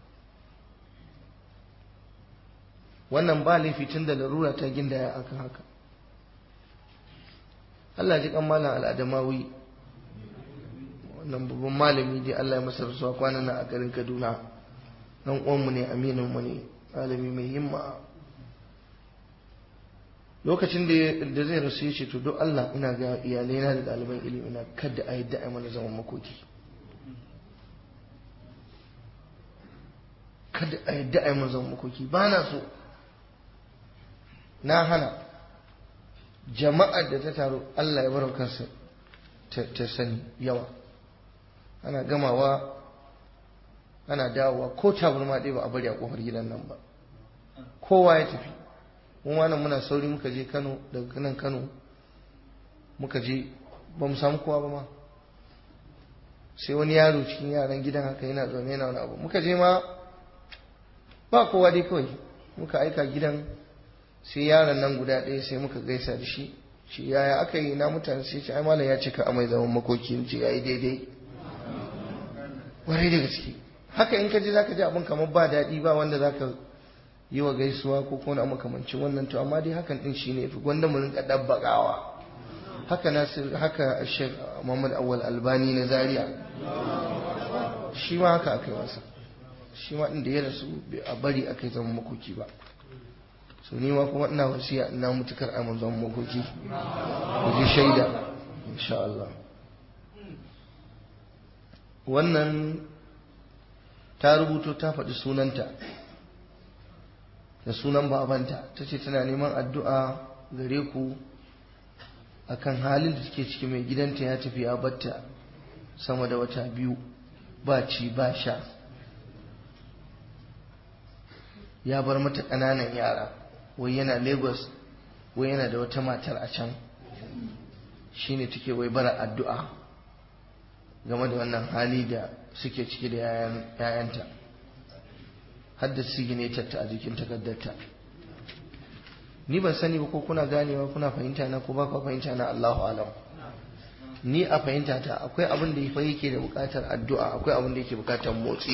wannan ba laifi tun da larura ta gindaya akan haka Allah ji kan malam al'adamawi wannan babban malami dai Allah ya masa rasuwa kwanan nan a garin Kaduna dan uwanmu ne aminin mu ne malami mai himma lokacin da zai rasu ya ce to don Allah ina ga iyalai na da ɗaliban ilimi na kada a yadda a mana zaman makoki kada a yadda a mana zaman makoki ba na so na hana jama'ar da ta taru Allah ya bar kansa ta sani yawa ana gamawa ana dawowa ko tabarma ɗaya ba a bari a kofar gidan nan ba kowa ya tafi mu ma nan muna sauri muka je Kano daga nan Kano muka je ba mu samu kowa ba ma sai wani yaro cikin yaran gidan haka yana zaune yana wani abu muka je ma ba kowa dai kawai muka aika gidan sai yaron nan guda ɗaya sai muka gaisa da shi shi yaya aka yi na mutane sai ce ai malam ya cika amai zaman makoki ce yayi daidai warai da gaske haka in ka je zaka ji abin kamar ba daɗi ba wanda zaka yi wa gaisuwa ko ko na makamancin wannan to amma dai hakan din shine fi gwanda mu rinka dabbakawa haka nasir haka Sheikh Muhammad Awwal Albani na Zaria shi ma haka akai masa shi ma inda ya rasu a bari akai zaman makoki ba so ni ma kuma ina wasiya ina mutukar amin zaman makoki ku ji shaida insha Allah wannan ta rubuto ta faɗi sunanta da sunan babanta ta ce tana neman addu'a gare ku akan halin da take ciki mai gidanta ya tafi ya batta sama da wata biyu ba ci ba sha ya bar mata ƙananan yara wai yana lagos wai yana da wata matar a can shine take wai bara addu'a game da wannan hali da suke ciki da yayanta hadda siginetarta a jikin takardarta ni ban sani ba ko kuna ganewa kuna fahimta na ko ba ku fahimta na Allahu alam ni a fahimta ta akwai abin da fa yake da bukatar addu'a akwai abin da yake bukatar motsi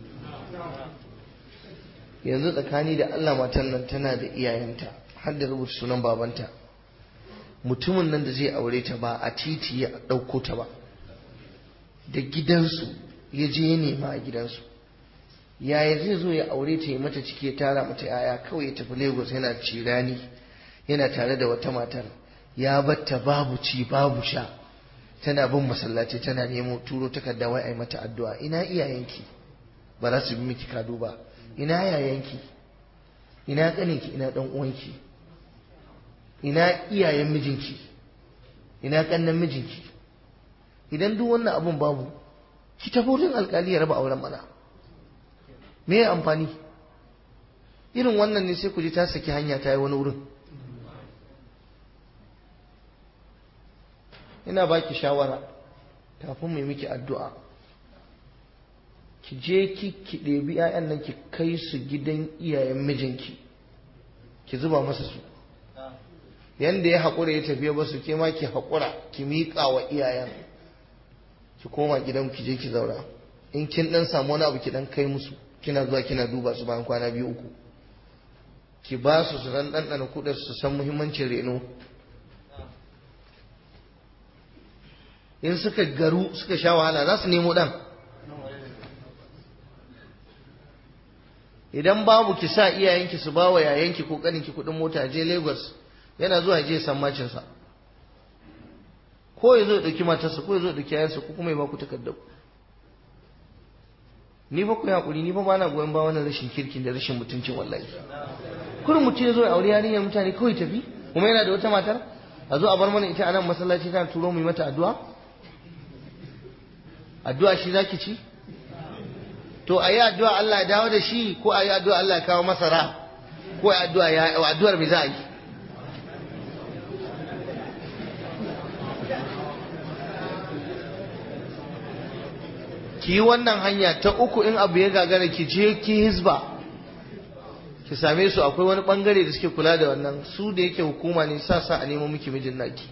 yanzu tsakani da Allah matan nan tana da iyayenta har da rubuta sunan babanta mutumin nan da zai aure ta ba a titi ya ɗauko ta ba da gidansu ya je ya nema a gidansu yaya zai zo ya aure ta ya mata ciki ya tara mata yaya kawai ya tafi lagos yana cirani yana tare da wata matar ya batta babu ci babu sha tana bin masallaci tana nemo turo takarda wai ai mata addu'a ina iyayenki ba za su bi miki kado ba ina yayanki ina kaninki ina dan uwanki ina iyayen mijinki ina kannan mijinki idan duk wannan abun babu ki tafi wurin alkali ya raba auren mana me ya amfani irin wannan ne sai ku ji ta saki hanya ta yi wani wurin ina baki shawara kafin mai miki addu'a ki je ki ki ɗebi 'ya'yan nan ki kai su gidan iyayen mijinki ki zuba masa su yanda ya haƙura ya tafiya ba su ke ma ki haƙura ki miƙa wa iyayen ki koma gidan ki je ki zaura in kin ɗan samu wani abu ki ɗan kai musu kina zuwa kina duba su bayan kwana biyu uku ki ba su su ran ɗanɗana kuɗa su san muhimmancin reno in suka garu suka sha wahala za su nemo ɗan idan babu ki sa iyayenki su ba wa yayanki ko ƙaninki kuɗin mota je lagos yana zuwa je san macinsa ko ya zo ya ɗauki matarsa ko ya zo ya ɗauki yayansa ko kuma ya ba ku takardar ni fa ku hakuri ni fa ba na goyon ba wannan rashin kirkin da rashin mutuncin wallahi kurin mutum ya zo ya aure yarinyar mutane kawai tafi kuma yana da wata matar a zo a bar mana ita a nan masallaci tana turo mu yi mata addu'a addu'a shi zaki ci to a yi addu'a Allah ya dawo da shi ko a yi addu'a Allah ya kawo masara ko a yi addu'a ya addu'ar me za a yi ki yi wannan hanya ta uku in abu ya gagara ki je ki hizba ki same su akwai wani bangare da suke kula da wannan su da yake hukuma ne sa sa a nemo miki mijin naki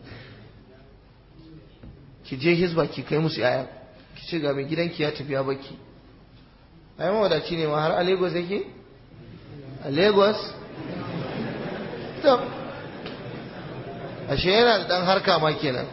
ki je hizba ki kai musu yaya ki ce ga mai gidanki ya tafi ya baki ai mawadaci ne ma har a Lagos yake a Lagos to ashe yana da dan harka ma kenan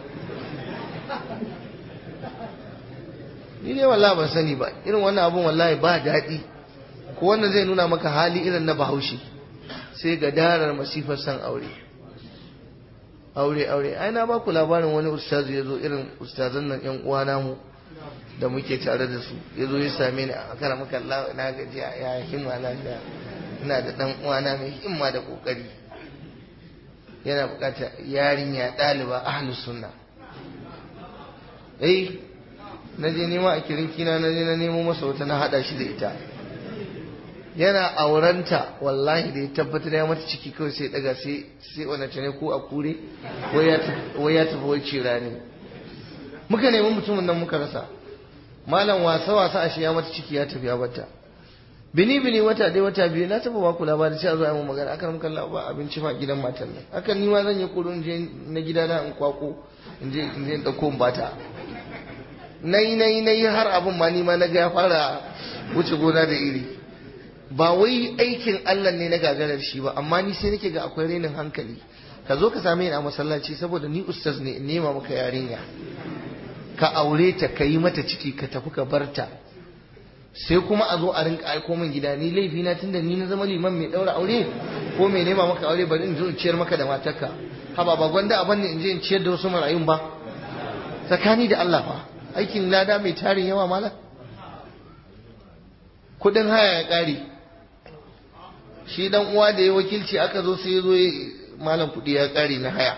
ni ne wallahi ban sani ba irin wannan abun wallahi ba daɗi ko wannan zai nuna maka hali irin na bahaushe sai ga darar masifar san aure aure aure ai na ba ku labarin wani ustazu ya zo irin ustazan nan yan uwa namu da muke tare da su ya zo ya same ni a kara maka Allah na gaji ya himma na da ina da dan uwana mai himma da kokari yana bukatar yarinya ɗaliba ahlus sunna eh na je nema a kirinkina na je na nemo masa wata na hada shi da ita yana aurenta wallahi da ya tabbatar ya mata ciki kawai sai daga sai sai wani ne ko a kure wai ya tafi wai cira ne muka nemi mutumin nan muka rasa malam wasa wasa ashe ya mata ciki ya tafi ya bata bini bini wata dai wata biyu na taba baku labari sai a zo a yi magana akan muka ba abinci ma gidan matan nan akan ni ma zan yi kuro in je na gida na in kwako in je in je in dauko in bata nayi nayi nayi har abin ma ni ma na ga ya fara wuce gona da iri ba wai aikin Allah ne na gagarar shi ba amma ni sai nake ga akwai renin hankali ka zo ka same ni a masallaci saboda ni ustaz ne in nema maka yarinya ka aure ta ka yi mata ciki ka tafi ka bar ta sai kuma a zo a rinka aiko min gida ni laifi na tunda ni na zama liman mai daura aure ko mai nema maka aure bari in zo in ciyar maka da matarka haba ba gwanda a banne in je in ciyar da wasu marayun ba tsakani da Allah fa aikin lada mai tarin yawa malam kudin haya ya kare shi dan uwa da ya wakilci aka zo sai ya zo malam kudi ya kare na haya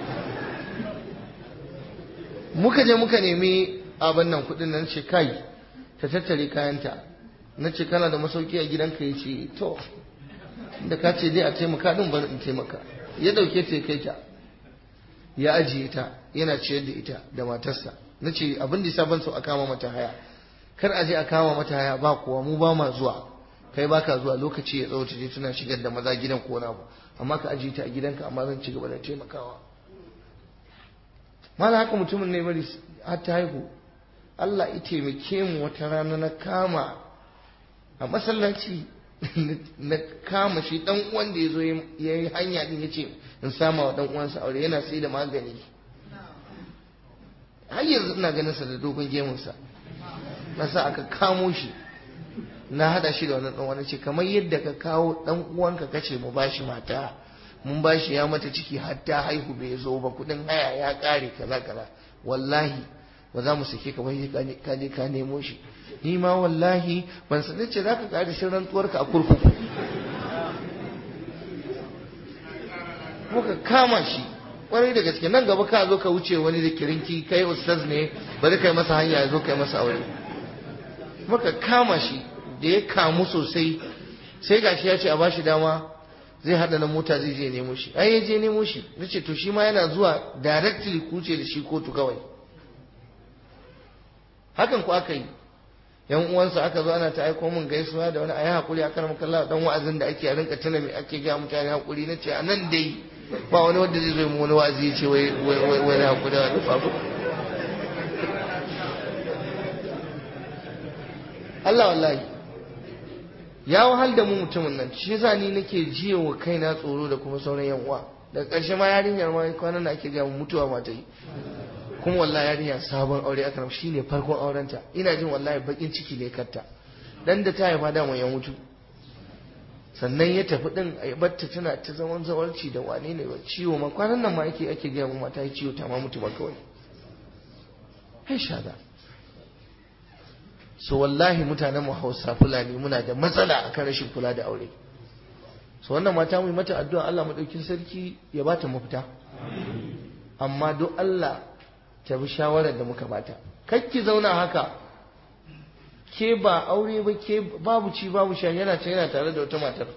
muka je muka nemi abin nan kudin nan ce kai ta tattare kayanta na ce kana da masauki a gidanka ya ce to da ka ce dai a taimaka din bari in taimaka ya dauke ta kai ta ya ajiye ta yana ciyar da ita da matarsa na ce abin da ban so a kama mata haya kar a je a kama mata haya ba kuwa mu ba ma zuwa kai baka zuwa lokaci ya tsawo ta je tana shigar da maza gidan ko na amma ka ajiye ta a gidanka amma zan ci gaba da taimakawa mala haka mutumin ne bari har ta haihu Allah ya taimake mu wata rana na kama a masallaci na kama shi dan uwan da yazo ya yi hanya din yace in sama wa dan uwansa aure yana sai da magani har yanzu ina ganin sa da dogon gemun sa na sa aka kamo shi na hada shi da wannan dan wani ce kamar yadda ka kawo dan uwanka kace mu bashi mata mun bashi ya mata ciki har ta haihu bai zo ba kudin haya ya kare kaza kaza wallahi ba za mu sake ka bai ka je ka nemo shi ni ma wallahi ban san ce zaka kare shi rantsuwar ka a kurkuku muka kama shi kwarai da gaske nan gaba ka zo ka wuce wani da kirinki kai ustaz ne bari kai masa hanya ya zo kai masa aure muka kama shi da ya kamu sosai sai gashi ya ce a bashi dama zai hada na mota zai je nemo shi ai ya je nemo shi nace to shi ma yana zuwa directly kuce da shi kotu kawai hakan ku aka yi yan uwansa aka zo ana ta aiko min gaisuwa da wani ayi hakuri a karamar kallon dan wa'azin da ake a rinka tuna me ake ga mutane hakuri nace a nan dai ba wani wanda zai zo mu wani wa'azi ya ce wai wai wai hakuri da babu Allah wallahi ya wahal da mu mutumin nan shi yasa ni nake jiya wa kaina tsoro da kuma sauran yan uwa daga ƙarshe ma yarinyar ma kwanan da ake ga mutuwa ma ta yi kuma wallahi yarinya sabon aure aka rabu shine farkon aurenta ina jin wallahi bakin ciki ne katta dan da ta haifa da ya mutu sannan ya tafi din a batta tana ta zaman zawarci da wane ne ba ciwo ma kwanan nan ma yake ake ga mu mata yi ciwo ta ma mutu ba kawai hai shada so wallahi mutanen mu Hausa Fulani muna da matsala akan rashin kula da aure so wannan mata mu yi mata addu'a Allah madaukin sarki ya bata mafita amma don Allah ta bi shawarar da muka bata kakki zauna haka ke ba aure ba ke babu ci babu sha yana ta yana tare da wata matar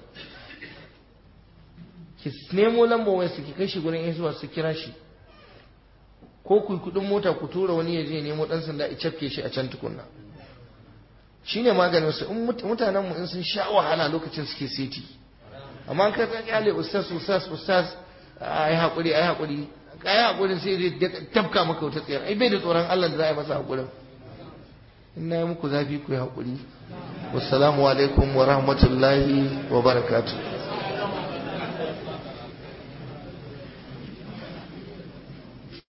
ki nemo lambar wayar su ki kai shi gurin zuwa su kira shi ko ku kudin mota ku tura wani ya je nemo dan sanda ya cafke shi a can tukunna shine maganin su in mutanen mu in sun sha wahala lokacin suke seti amma ka ta kyale ustaz ustaz ustaz ai hakuri ai hakuri kai hakurin sai zai tafka maka wata tsayar ai bai da tsoron Allah da za a yi masa hakurin in na yi muku zafi ku yi hakuri wassalamu alaikum wa rahmatullahi wa barakatuh